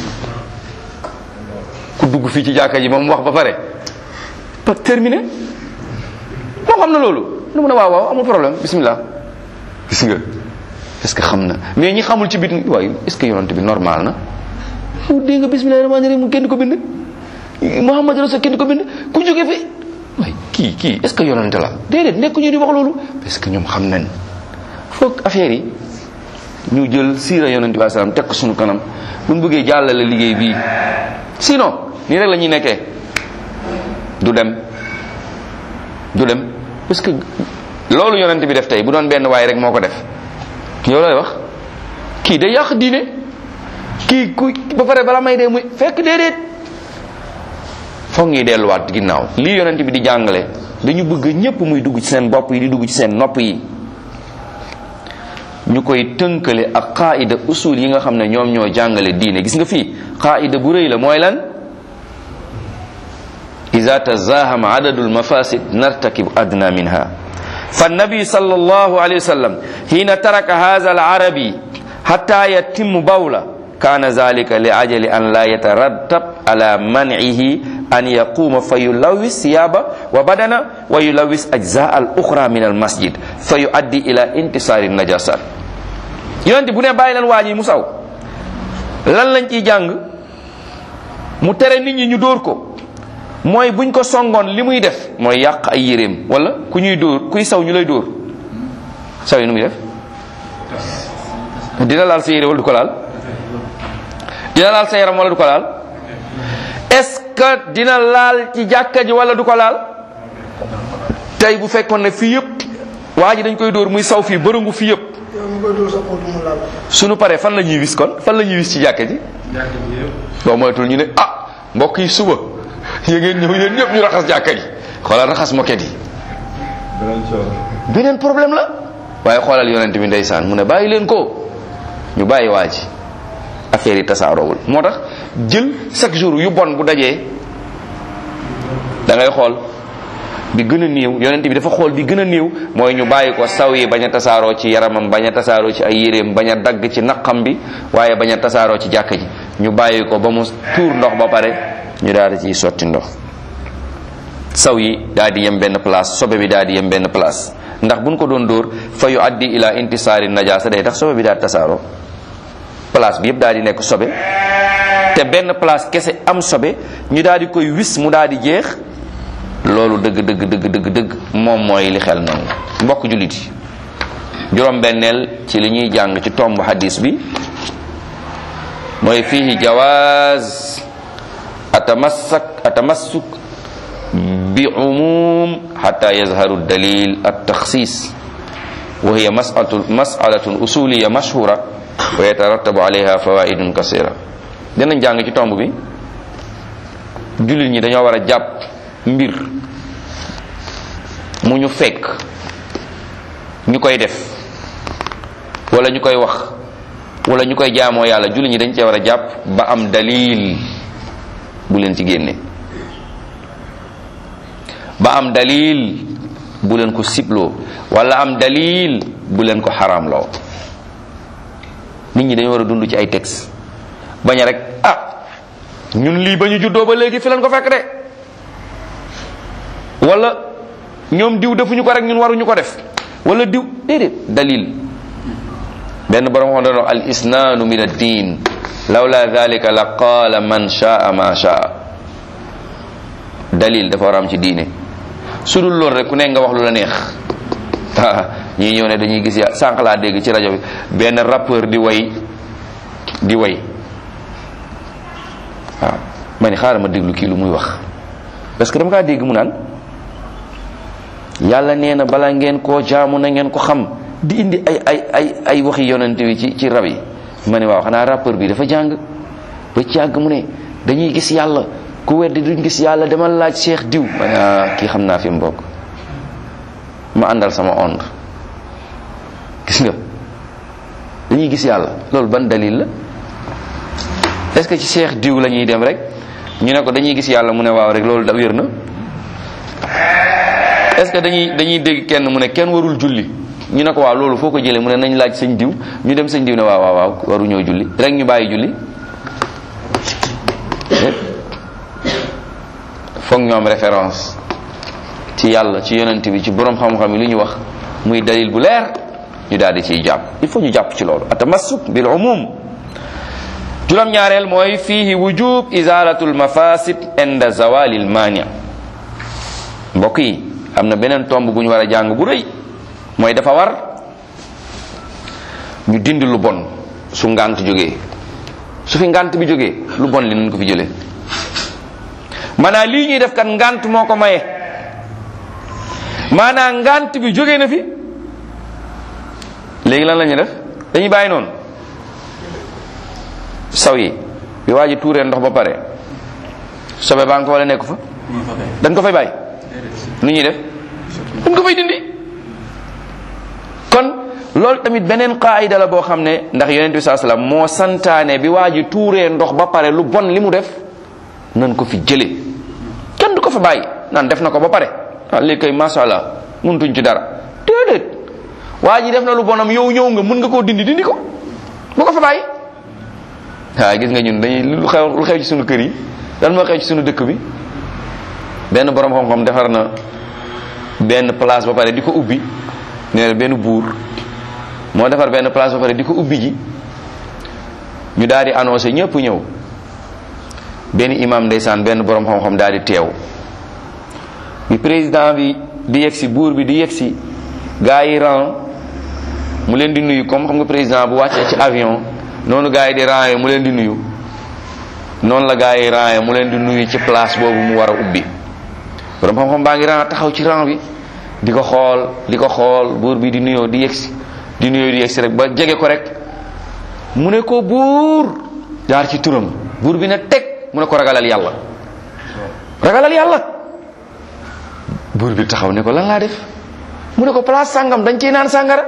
ku dugg fii ci jàkka ji moom wax ba pare pas terminé moom xam na loolu lu mu ne waaw waaw amul problème bismillah gis nga est-ce que xam na mais ñi xamul ci bit waaye est-ce que yonent bi normal na yow dégg nga bismillah rahmaani rahim kenn ko bind Muhammad rasul kenn ko bind ku jóge fi waaye kii kii est-ce que yonent la déedéet nekk ñu di wax loolu parce que ñoom xam nañ foog affaire yi ñu jël siira yonent bi salaam teg ko suñu kanam bu ñu bëggee jàllale liggéey bii sinon nii rek la ñuy nekkee du dem du dem parce que loolu yonent bi def tey bu doon benn waay rek moo ko def yow lay wax kii day yàq diine kii ku ba pare bala may dee muy fekk déedéet foog ñuy delluwaat ginnaaw lii yonent bi di jàngale dañu bëgg ñépp muy dugg ci seen bopp yi di dugg ci seen nopp yi ñu koy tënkale ak qaida usul yi nga xam ne ñoom ñoo jàngale diine gis nga fii qaida bu rëy la mooy lan ida tazahama adadul mafasid nartakib adna minha فالنبي صلى الله عليه وسلم حين ترك هذا العربي حتى يتم بوله كان ذلك لأجل أن لا يترتب على منعه أن يقوم فيلوث ثيابه وبدنه ويلوث أجزاء الأخرى من المسجد فيؤدي إلى انتصار النجاسات yonent bu ne bàyyi leen waa ji mu saw lan lañ ciy jàng mu tere nit ñi ñu dóor ko mooy buñ ko songoon li muy def mooy yàq ay yéreem wala ku ñuy dóor kuy saw ñu lay dóor saw yi nu muy def dina laal sa yére wala du ko laal dina laal sa yaram wala du ko laal est-ce que dina laal ci jàkka ji wala du ko laal tey bu fekkoon ne fii yëpp waa ji dañ koy dóor muy saw fii bërëngu fii yëpp suñu paree fan la ñuy wis kon fan la ñuy wis ci jàkka ji boo moytul ñu ne ah mbokk yi suba yéen ngeen ñëw yéen ñëpp ñu raxas jàkka ji xoolal raxas moket yi beneen problème la waaye xoolal yonent bi ndeysaan mu ne bàyyi leen ko ñu bàyyi waa ji affaire yi tasaaroowul moo tax jël chaque jour yu bon bu dajee da ngay xool bi gën a néew yonent bi dafa xool bi gën a néew mooy ñu bàyyi ko saw yi bañ a tasaaroo ci yaramam bañ a tasaaroo ci ay yéreem bañ a dagg ci naqam bi waaye bañ a tasaaroo ci jàkka ji ñu bàyyi ko ba mu tuur ndox ba pare ñu daal di ciy sotti ndox saw yi daal di yem benn place sobe bi daal di yem benn place ndax buñ ko doon dóor fa yu addi ila intisaari najaasa day tax sobe bi daal di tasaaroo place bi yëpp daal di nekk sobe te benn place kese am sobe ñu daal di koy wis mu daal di jeex loolu dëgg dëgg dëgg dëgg dëgg moom mooy li xel nangu mbokk jullit yi juróom-benneel ci li ñuy jàng ci tomb hadis bi mooy fihi jawaaz atamassak atamassuk bi umum xata yazharu dalil at taxsis wa hiya masalatu masalatun usuliya mashhura wa yatarattabu alayha fawaidun kasira dinañ jàng ci tomb bi jullit ñi dañoo war a jàpp mbir mu ñu fekk ñu koy def wala ñu koy wax wala ñu koy jaamoo yàlla jullit ñi dañ cee war a jàpp ba am dalil bu leen ci génne ba am dalil bu leen ko sibloo wala am dalil bu leen ko xaraamloo nit ñi dañu war a dund ci ay texte bañ a rek ah ñun lii ba ñu juddoo ba léegi fi leen ko fekk de wala ñoom diw defuñu ko rek ñun waruñu ko def wala diw déedéet dalil benn borom xam doon al isnaanu min ad-din lawla dhalika la qaala man shaa ma shaa dalil dafa war a am ci diine su dul loolu rek ku nekk nga wax lu la neex ñii ñëw ne dañuy gis ya sànq laa dégg ci rajo bi benn rappeur di way di way waaw ma ni xaaral ma déglu kii lu muy wax parce que dama kaa dégg mu naan yàlla nee na bala ngeen koo jaamu na ngeen ko xam di indi ay ay ay ay waxi yonent wi ci ci rab yi ma ne waaw xanaa rappeur bi dafa jàng ba ci yàgg mu ne dañuy gis yàlla ku weddi duñ gis yàlla demal laaj cheikh diw ma ne ah kii xam naa fi mu bokk ma àndal sama onde gis nga dañuy gis yàlla loolu ban dalil la est-ce que ci cheikh diw la ñuy dem rek ñu ne ko dañuy gis yàlla mu ne waaw rek loolu da wér na est-ce que dañuy dañuy dégg kenn mu ne kenn warul julli ñu ne ko waaw loolu foo ko jëlee mu ne nañ laaj sëñ diw ñu dem sëñ diw ne waaw waaw waaw waru ñoo julli rek ñu bàyyi julli foog ñoom référence ci yàlla ci yonent bi ci borom xam-xam yi lu ñu wax muy dalil bu leer ñu daal di ciy jàpp il faut ñu jàpp ci loolu atamassuk bil umum juróom-ñaareel mooy fihi wujub izalatul mafasid inda zawalil mania mbokk yi am na beneen tomb bu ñu war a jàng bu rëy mooy dafa war ñu dindi lu bon su ngant jógee su fi ngant bi jógee lu bon li nañ ko fi jëlee maanaam lii ñuy def kat ngant moo ko maye maanaam ngant bi jógee na fi léegi lan la ñuy def dañuy bàyyi noonu saw yi bi waa ji tuuree ndox ba pare sobe baa nga ko wala nekk fa dañ ko fay bàyyi nu ñuy def dañ ko fay dindi kon loolu tamit beneen qaayida la boo xam ne ndax yonent bi saa sallam moo santaane bi waa ji tuuree ndox ba pare lu bon li mu def nan ko fi jële kenn du ko fa bàyyi naan def na ko ba pare ah léegi kay masha Allah mënutuñ ci dara déedéet waa ji def na lu bonam yow ñëw nga mun nga koo dindi dindi ko bu ko fa bàyyi waaw gis nga ñun dañuy lu xew lu xew ci sunu kër yi lan moo xew ci sunu dëkk bi benn borom xam-xam defar na benn place ba pare di ko ubbi nee na benn buur moo defar benn place ba pare di ko ubbi ji ñu daal di annoncé ñëpp ñëw benn imam ndeysaan benn borom xam-xam daal di teew bi président bi di yegsi buur bi di yegsi gaa yi ran mu leen di nuyu comme xam nga président bu wàccee ci avion noonu gaa yi di ran mu leen di nuyu noonu la gaa yi ran mu leen di nuyu ci place boobu mu war a ubbi borom xam-xam baa ngi ran taxaw ci ran bi di ko xool di ko xool buur bi di nuyoo di yegsi di nuyoo di yegsi rek ba jege ko rek mu ne ko buur jaar ci turam buur bi ne teg mu ne ko ragalal yàlla ragalal yàlla buur bi taxaw ne ko lan laa def mu ne ko place sàngam dañ ciy naan sàngara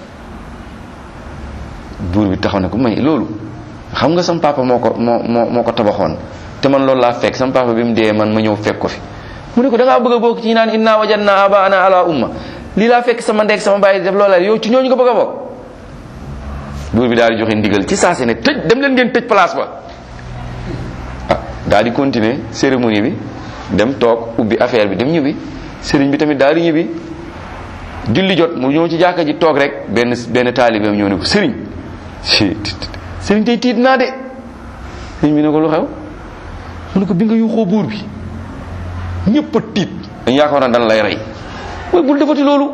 buur bi taxaw ne ko may loolu xam nga sam papa moo ko moo moo moo ko tabaxoon te man loolu laa fekk sam papa bi mu dee man ma ñëw fekk ko fi mu ne ko da ngaa bëgg a bokk ci naan inna wajadna abaana ala umma lii laa fekk sama ndek sama bàyyi def loola yow ci ñooñu nga bëgg a bokk buur bi daal di joxe ndigal ci saase ne tëj dem leen ngeen tëj place ba ah daal di continuer cérémonie bi dem toog ubbi affaire bi dem ñibbi sëriñ bi tamit daal di ñibbi julli jot mu ñëw ci jàkka ji toog rek benn benn taalibeem ñëw ne ko sëriñ sëriñ tey tiit naa de sëriñ bi ne ko lu xew mu ne ko bi nga yuuxoo buur bi ñëpp a tiit dañ yaakaar na dan lay rey mooy bul defati loolu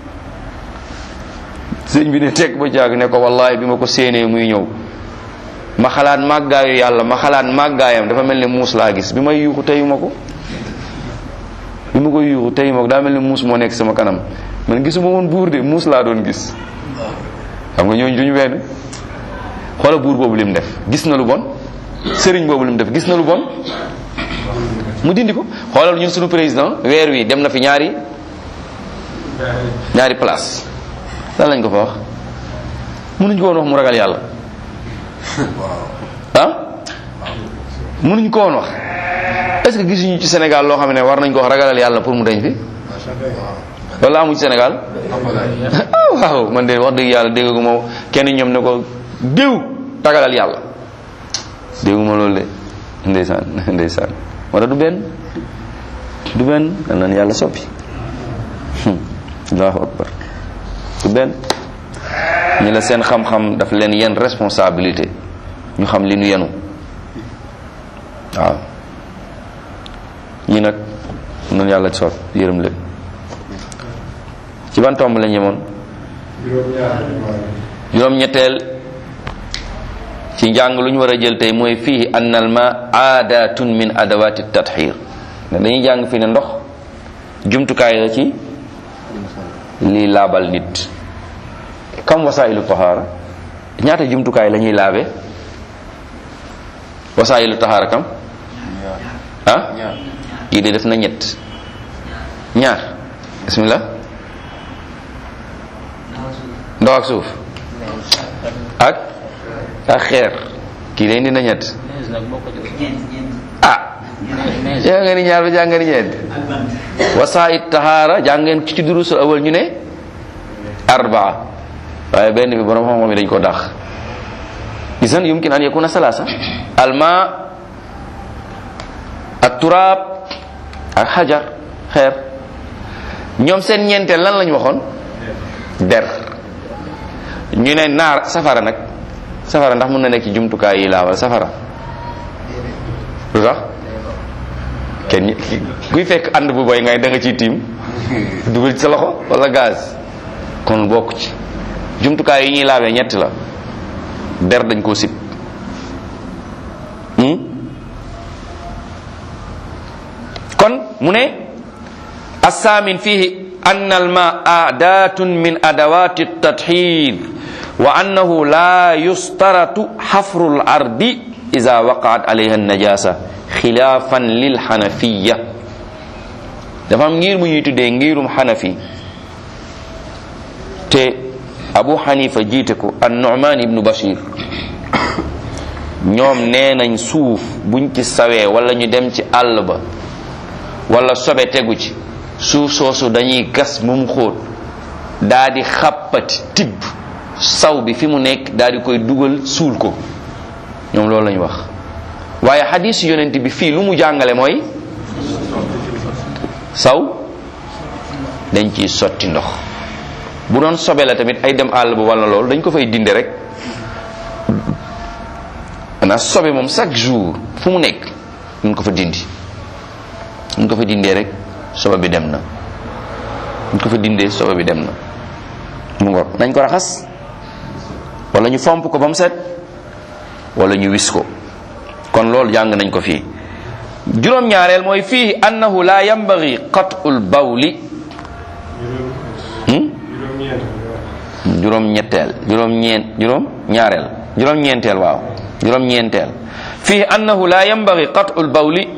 sëriñ bi ne teg ba jaag ne ko wallahi bi ma ko séenee muy ñëw ma xalaat màggaayu yàlla ma xalaat màggaayam dafa mel ni muus laa gis bi may yuuxu teyu ma ko bi ma koy yuuxu teyu ma ko daa mel ni muus moo nekk sama kanam man gisuma woon buur de muus laa doon gis xam nga ñooñu duñu benn xoola buur boobu lim def gis na lu bon sëriñ boobu lim def gis na lu bon mu dindi ko xoolal ñun suñu président weer wi dem na fi ñaari ñaari place lan lañ ko fa wax mënuñ ko woon wax mu ragal yàlla ah mënuñ ko woon wax est-ce que gisuñu ci Sénégal loo xam ne war nañ ko wax ragalal yàlla pour mu dañ fi wala amu ci Sénégal ah waaw man de wax dëgg yàlla dégguma kenn ñoom ne ko diw tagalal yàlla dégguma loolu de ndeysaan ndeysaan wala du benn du benn dal nan yàlla soppi allahu akbar du benn ñi la seen xam-xam daf leen yenn responsabilité ñu xam li nu yenu waaw ñi nag noonu yàlla soot yërëm leen ci ban tomb la ñemoon juróom-ñetteel ci njàng lu ñu war a jël tey mooy fii annal ma aadatun min adawati tathir ne dañuy jàng fii ne ndox jumtukaay la ci lii laabal nit kam wasailu tahara ñaata jumtukaay la ñuy laabe wasailu tahara kam ah yii de def na ñett ñaar bismillah ndox ak suuf ak ak xeer kii day indi na ñett ah yaa nga ni ñaar ba jàng nga ni ñeent wasaait tahaara jàngeen ci durusul awal ñu ne arbaa waaye benn bi borom xam-xam yi dañ ko dax isan yumkin an yakuna salasa alma ak turaab ak xajar xeer ñoom seen ñeenteel lan lañ waxoon der ñu ne naar safara nag safara ndax mën na nekk ci jumtukaay yi laawal safara lu tax kenn kuy fekk ànd bu boy ngay da nga ciy tiim dugal ci sa loxo wala gaz kon bokk ci jumtukaay yi ñuy laawee ñett la der dañ koo sib kon mu ne assaamin fihi أن الماء أداة من أدوات التطهير وأنه لا يشترط حفر الأرض إذا وقعت عليها النجاسة خلافا للحنفية dafa am ngir mu ñuy tuddee ngirum xanafi te abu xanifa jiite ko an nu'man ibnu bashir ñoom nee nañ suuf buñ ci sawee wala ñu dem ci àll ba wala sobe tegu ci suuf soosu dañuy gas ba mu xóot daa di xàppati tibb saw bi fi mu nekk daa di koy dugal suul ko ñoom loolu lañu wax waaye xadiis yonent bi fii lu mu jàngale mooy saw dañ ciy sotti ndox bu doon sobe la tamit ay dem àll ba wala loolu dañ ko fay dinde rek ana sobe moom chaque jour fu mu nekk nañ ko fa dindi nañ ko fa dindee rek soba bi dem na nañ ko fa dindee soba bi dem na mu ngoog nañ ko raxas wala ñu fomp ko ba mu set wala ñu wis ko kon loolu jàng nañ ko fii juróom-ñaareel mooy fii annahu la yambagi qatul bawli juróom ñetteel juróom ñeent juróom ñaareel juróom ñeenteel waaw juróom ñeenteel fii annahu la yambagi qatul bawli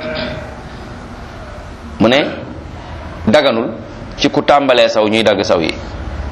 mu ne daganul ci ku tàmbalee saw ñuy dagg saw yi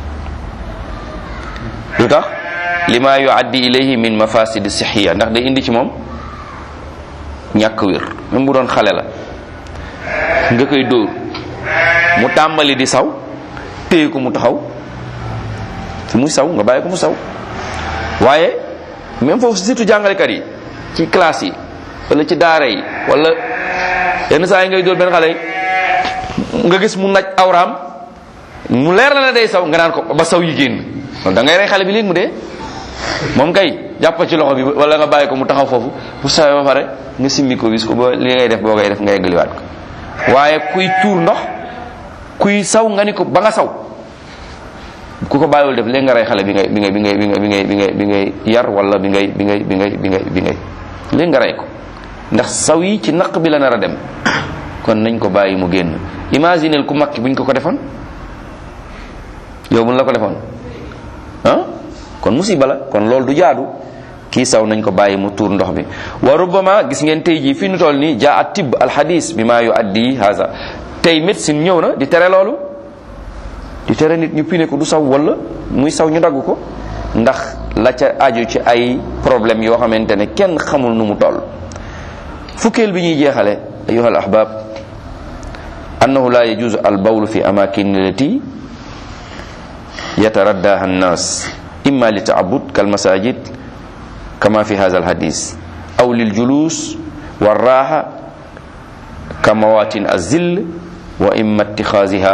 lu tax lima yuaddi ilayhi min mafasidi sixiya ndax day indi ci moom ñàkk wér même bu doon xale la nga koy dóor mu tàmbali di saw téye ko mu taxaw fi muy saw nga bàyyi ko mu saw waaye même foofu surtout jàngalekat yi ci classe yi wala ci daara yi wala yenn saa yi ngay dóor benn xale nga gis mu naj awraam mu leer la ne day saw nga naan ko ba saw yi génn kon da ngay rey xale bi léegi mu dee moom kay jàpp ci loxo bi wala nga bàyyi ko mu taxaw foofu bu sawee ba pare nga simmi ko wis ko ba li ngay def boo koy def nga yeggaliwaat ko waaye kuy tuur ndox kuy saw nga ni ko ba nga saw ku ko bàyyiwul def léegi nga rey xale bi ngay bi ngay bi ngay bi ngay bi ngay bi ngay bi ngay yar wala bi ngay bi ngay bi ngay bi ngay bi ngay léegi nga rey ko ndax saw yi ci naq bi la nar a dem kon nañ ko bàyyi mu génn imagineel ku makki buñ ko ko defoon yow buñ la ko defoon ah kon musiba la kon loolu du jaadu kii saw nañ ko bàyyi mu tuur ndox bi wa rubbama gis ngeen tey jii fi nu toll nii jaa at tibb alxadis bi maa yu addi haza tey médecine ñëw na di tere loolu di tere nit ñu pine ko du saw wala muy saw ñu dagg ko ndax la ca aju ci ay problème yoo xamante ne kenn xamul nu mu toll fukkeel bi ñuy jeexale ayuha al ahbab annahu la yajuzu al bawlu fi amakin allati yataraddaha annas imma li taabud kal masajid kama fi hadha al hadis aw lil julus والراحة كمواتن الزل وإما اتخاذها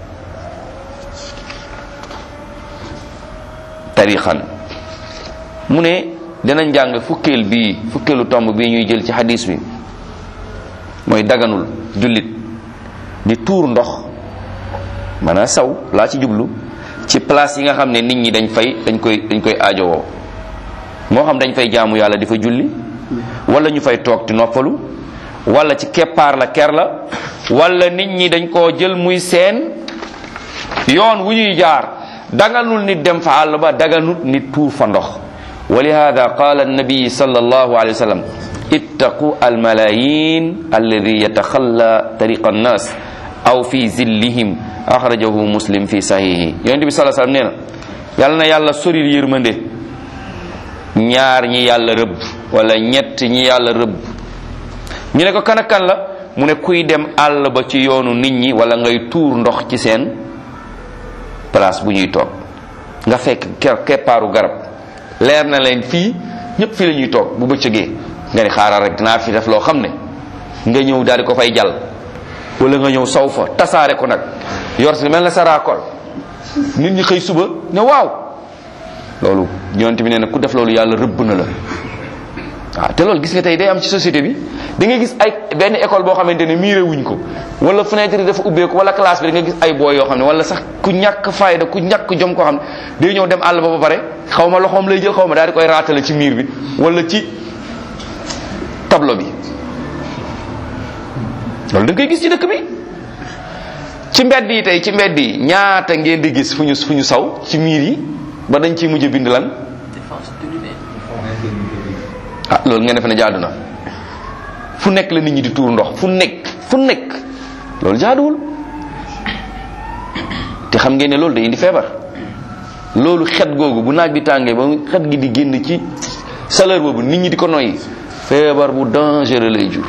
tariqan mu ne dinañ jàng fukkeel bii fukkeelu tomb bii ñuy jël ci hadis bi mooy daganul jullit di tuur ndox maanaam saw laa ci jublu ci place yi nga xam ne nit ñi dañ fay dañ koy dañ koy aajowoo moo xam dañ fay jaamu yàlla di fa julli wala ñu fay toog di noppalu wala ci keppaar la ker la wala nit ñi dañ koo jël muy seen yoon wu ñuy jaar daganul nit dem fa àll ba daganut nit tuur fa ndox wa lihada qala annabi sallallahu alayhi wa sallam ittaqu almalayin alladi yataxalla tariqa annas aw fi zillihim axrajahu muslim fi sahihi yonente bi sallallahu alayhi wa sallam nee na yàlla na yàlla soril yërmande ñaar ñi yàlla rëbb wala ñett ñi yàlla rëbb ñu ne ko kan ak kan la mu ne kuy dem àll ba ci yoonu nit ñi wala ngay tuur ndox ci seen place bu ñuy toog nga fekk ker keppaaru garab leer na leen fii ñëpp fii la ñuy toog bu bëccëgee nga ni xaaral rek dinaa fi def loo xam ne nga ñëw daal di ko fay jàll wala nga ñëw saw fa tasaare ko nag yor si mel na sa raakol nit ñi xëy suba ne waaw loolu yonent bi nee na ku def loolu yàlla rëbb na la waaw te loolu gis nga tey day am ci société bi da nga gis ay benn école boo xamante ne miire wuñ ko wala fenêtre yi dafa ubbeeku wala classe bi da nga gis ay booy yoo xam ne wala sax ku ñàkk fayda ku ñàkk jom koo xam ne day ñëw dem àll ba ba pare xaw ma loxoom lay jël xaw ma daal di koy raatale ci miir bi wala ci tableau bi loolu da nga koy gis ci dëkk bi ci mbedd yi tey ci mbedd yi ñaata ngeen di gis fu ñu fu ñu saw ci miir yi ba dañ ciy mujj bind lan ah loolu ngeen defe ne jaadu na fu nekk la nit ñi di tuur ndox fu nekk fu nekk loolu jaaduwul te xam ngeen ne loolu day indi feebar loolu xet googu bu naaj bi tàngee ba xet gi di génn ci chaleur boobu nit ñi di ko noyyi feebar bu dangereux lay jur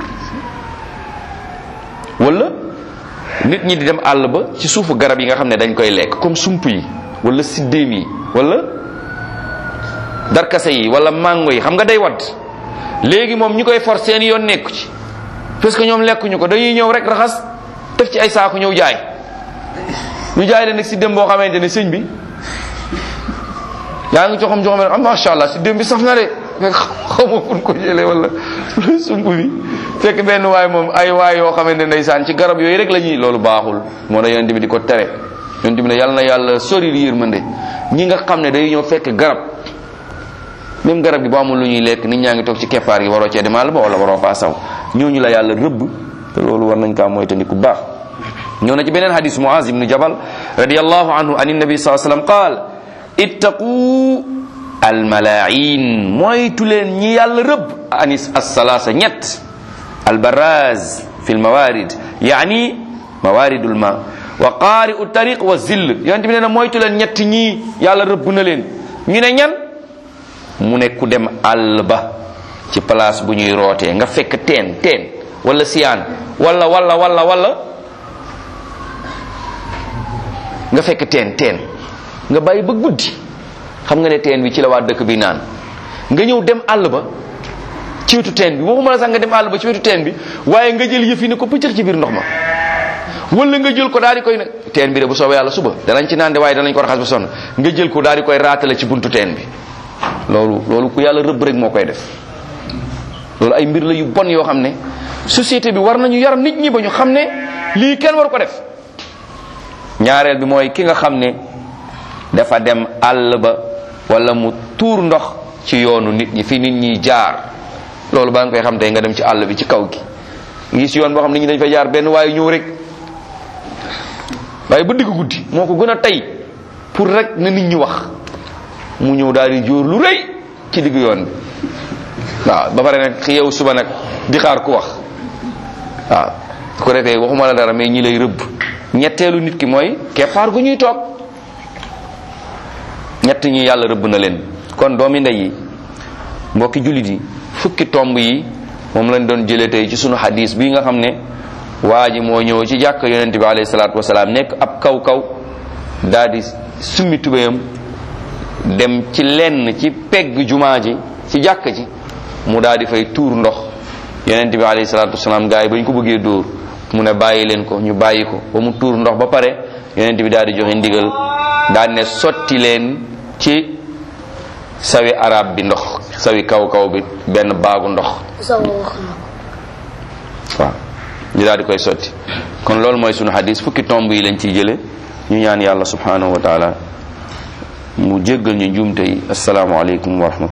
wala nit ñi di dem àll ba ci suufu garab yi nga xam ne dañ koy lekk comme sump yi wala siddéem yi wala darkase yi wala mango yi xam nga day wadd léegi moom ñu koy for seen yoon nekku ci parce que ñoom lekkuñu ko dañuy ñëw rek raxas def ci ay saaku ñëw jaay ñu jaay leen nag si dem boo xamante ne sëñ bi yaa ngi joxam joxam am macha allah si dem bi saf na de fekk xaw ma fu ko jëlee wala sump bi fekk benn waay moom ay waay yoo xamante ne ndeysaan ci garab yooyu rek la ñuy loolu baaxul moo tax yonent bi di ko tere yonent bi ne yàlla na yàlla sori yërmande ñi nga xam ne day ñëw fekk garab même garab gi boo amul lu ñuy lekk nit ñaa ngi toog ci keppaar gi waroo cee demal ba wala waroo faa saw ñooñu la yàlla rëbb te loolu war nañ kaa moytandiku baax ñëw na ci beneen hadis muaz ibnu jabal radiallahu anhu an nabi saa sallam qaal ittaqu almalaain moytu leen ñi yàlla rëbb anis assalasa ñett albaraz fi lmawarid yaani mawaridul ma wa qaari'u tariq wa zill yonent bi nee na moytu leen ñett ñii yàlla rëbb na leen ñu ne ñan mu ne ku dem àll ba ci place bu ñuy rootee nga fekk teen teen wala siyaan wala wala wala wala nga fekk teen teen nga bàyyi ba guddi xam nga ne teen bi ci la waa dëkk bi naan nga ñëw dem àll ba ci wetu teen bi waxuma la sax nga dem àll ba ci wetu teen bi waaye nga jël yëf yi ne ko pëccër ci biir ndox ma wala nga jël ko daal di koy ne teen bi de bu soobee yàlla suba danañ ci naan de waaye danañ ko raxas ba sonn nga jël ko daal di koy raatale ci buntu teen bi loolu loolu ku yàlla rëbb rek moo koy def loolu ay mbir la yu bon yoo xam ne société bi war nañu yar nit ñi ba ñu xam ne lii kenn waru ko def ñaareel bi mooy ki nga xam ne dafa dem àll ba wala mu tuur ndox ci yoonu nit ñi fi nit ñi jaar loolu ba nga koy xam tey nga dem ci àll bi ci kaw gi ngi si yoon boo xam nit ñi dañ fa jaar benn waaye ñëw rek waaye ba digg guddi moo ko gën a tey pour rek na nit ñi wax mu ñëw daal di jóor lu rëy ci digg yoon bi waaw ba pare nag yow suba nag di xaar ku wax waaw su ko defee waxuma la dara mais ñi lay rëbb ñetteelu nit ki mooy keppaar gu ñuy toog ñett ñi yàlla rëbb na leen kon doomi ndey yi mbokki jullit yi fukki tomb yi moom lañ doon jëlee tey ci sunu hadis bii nga xam ne waa ji moo ñëw ci jàkk yonent bi alayhi salaatu wasalaam nekk ab kaw kaw daal di summi tubéyam dem ci lenn ci pegg jumaa ji ci jàkk ji mu daal di fay tuur ndox yonent bi alayhi salaatu wasalaam gars yi ba ñu ko bëggee dóor mu ne bàyyi leen ko ñu bàyyi ko ba mu tuur ndox ba pare yonent bi daal di joxe ndigal daal ne sotti leen ci sawi arab bi ndox sawi kaw kaw bi benn baagu ndox waaw ñu daal di koy sotti kon loolu mooy sunu hadis fukki tomb yi lañ ciy jële ñu ñaan yàlla subhanahu wa taala mu jéggal ñu njuumte yi assalaamu aleykum wa rahmatullah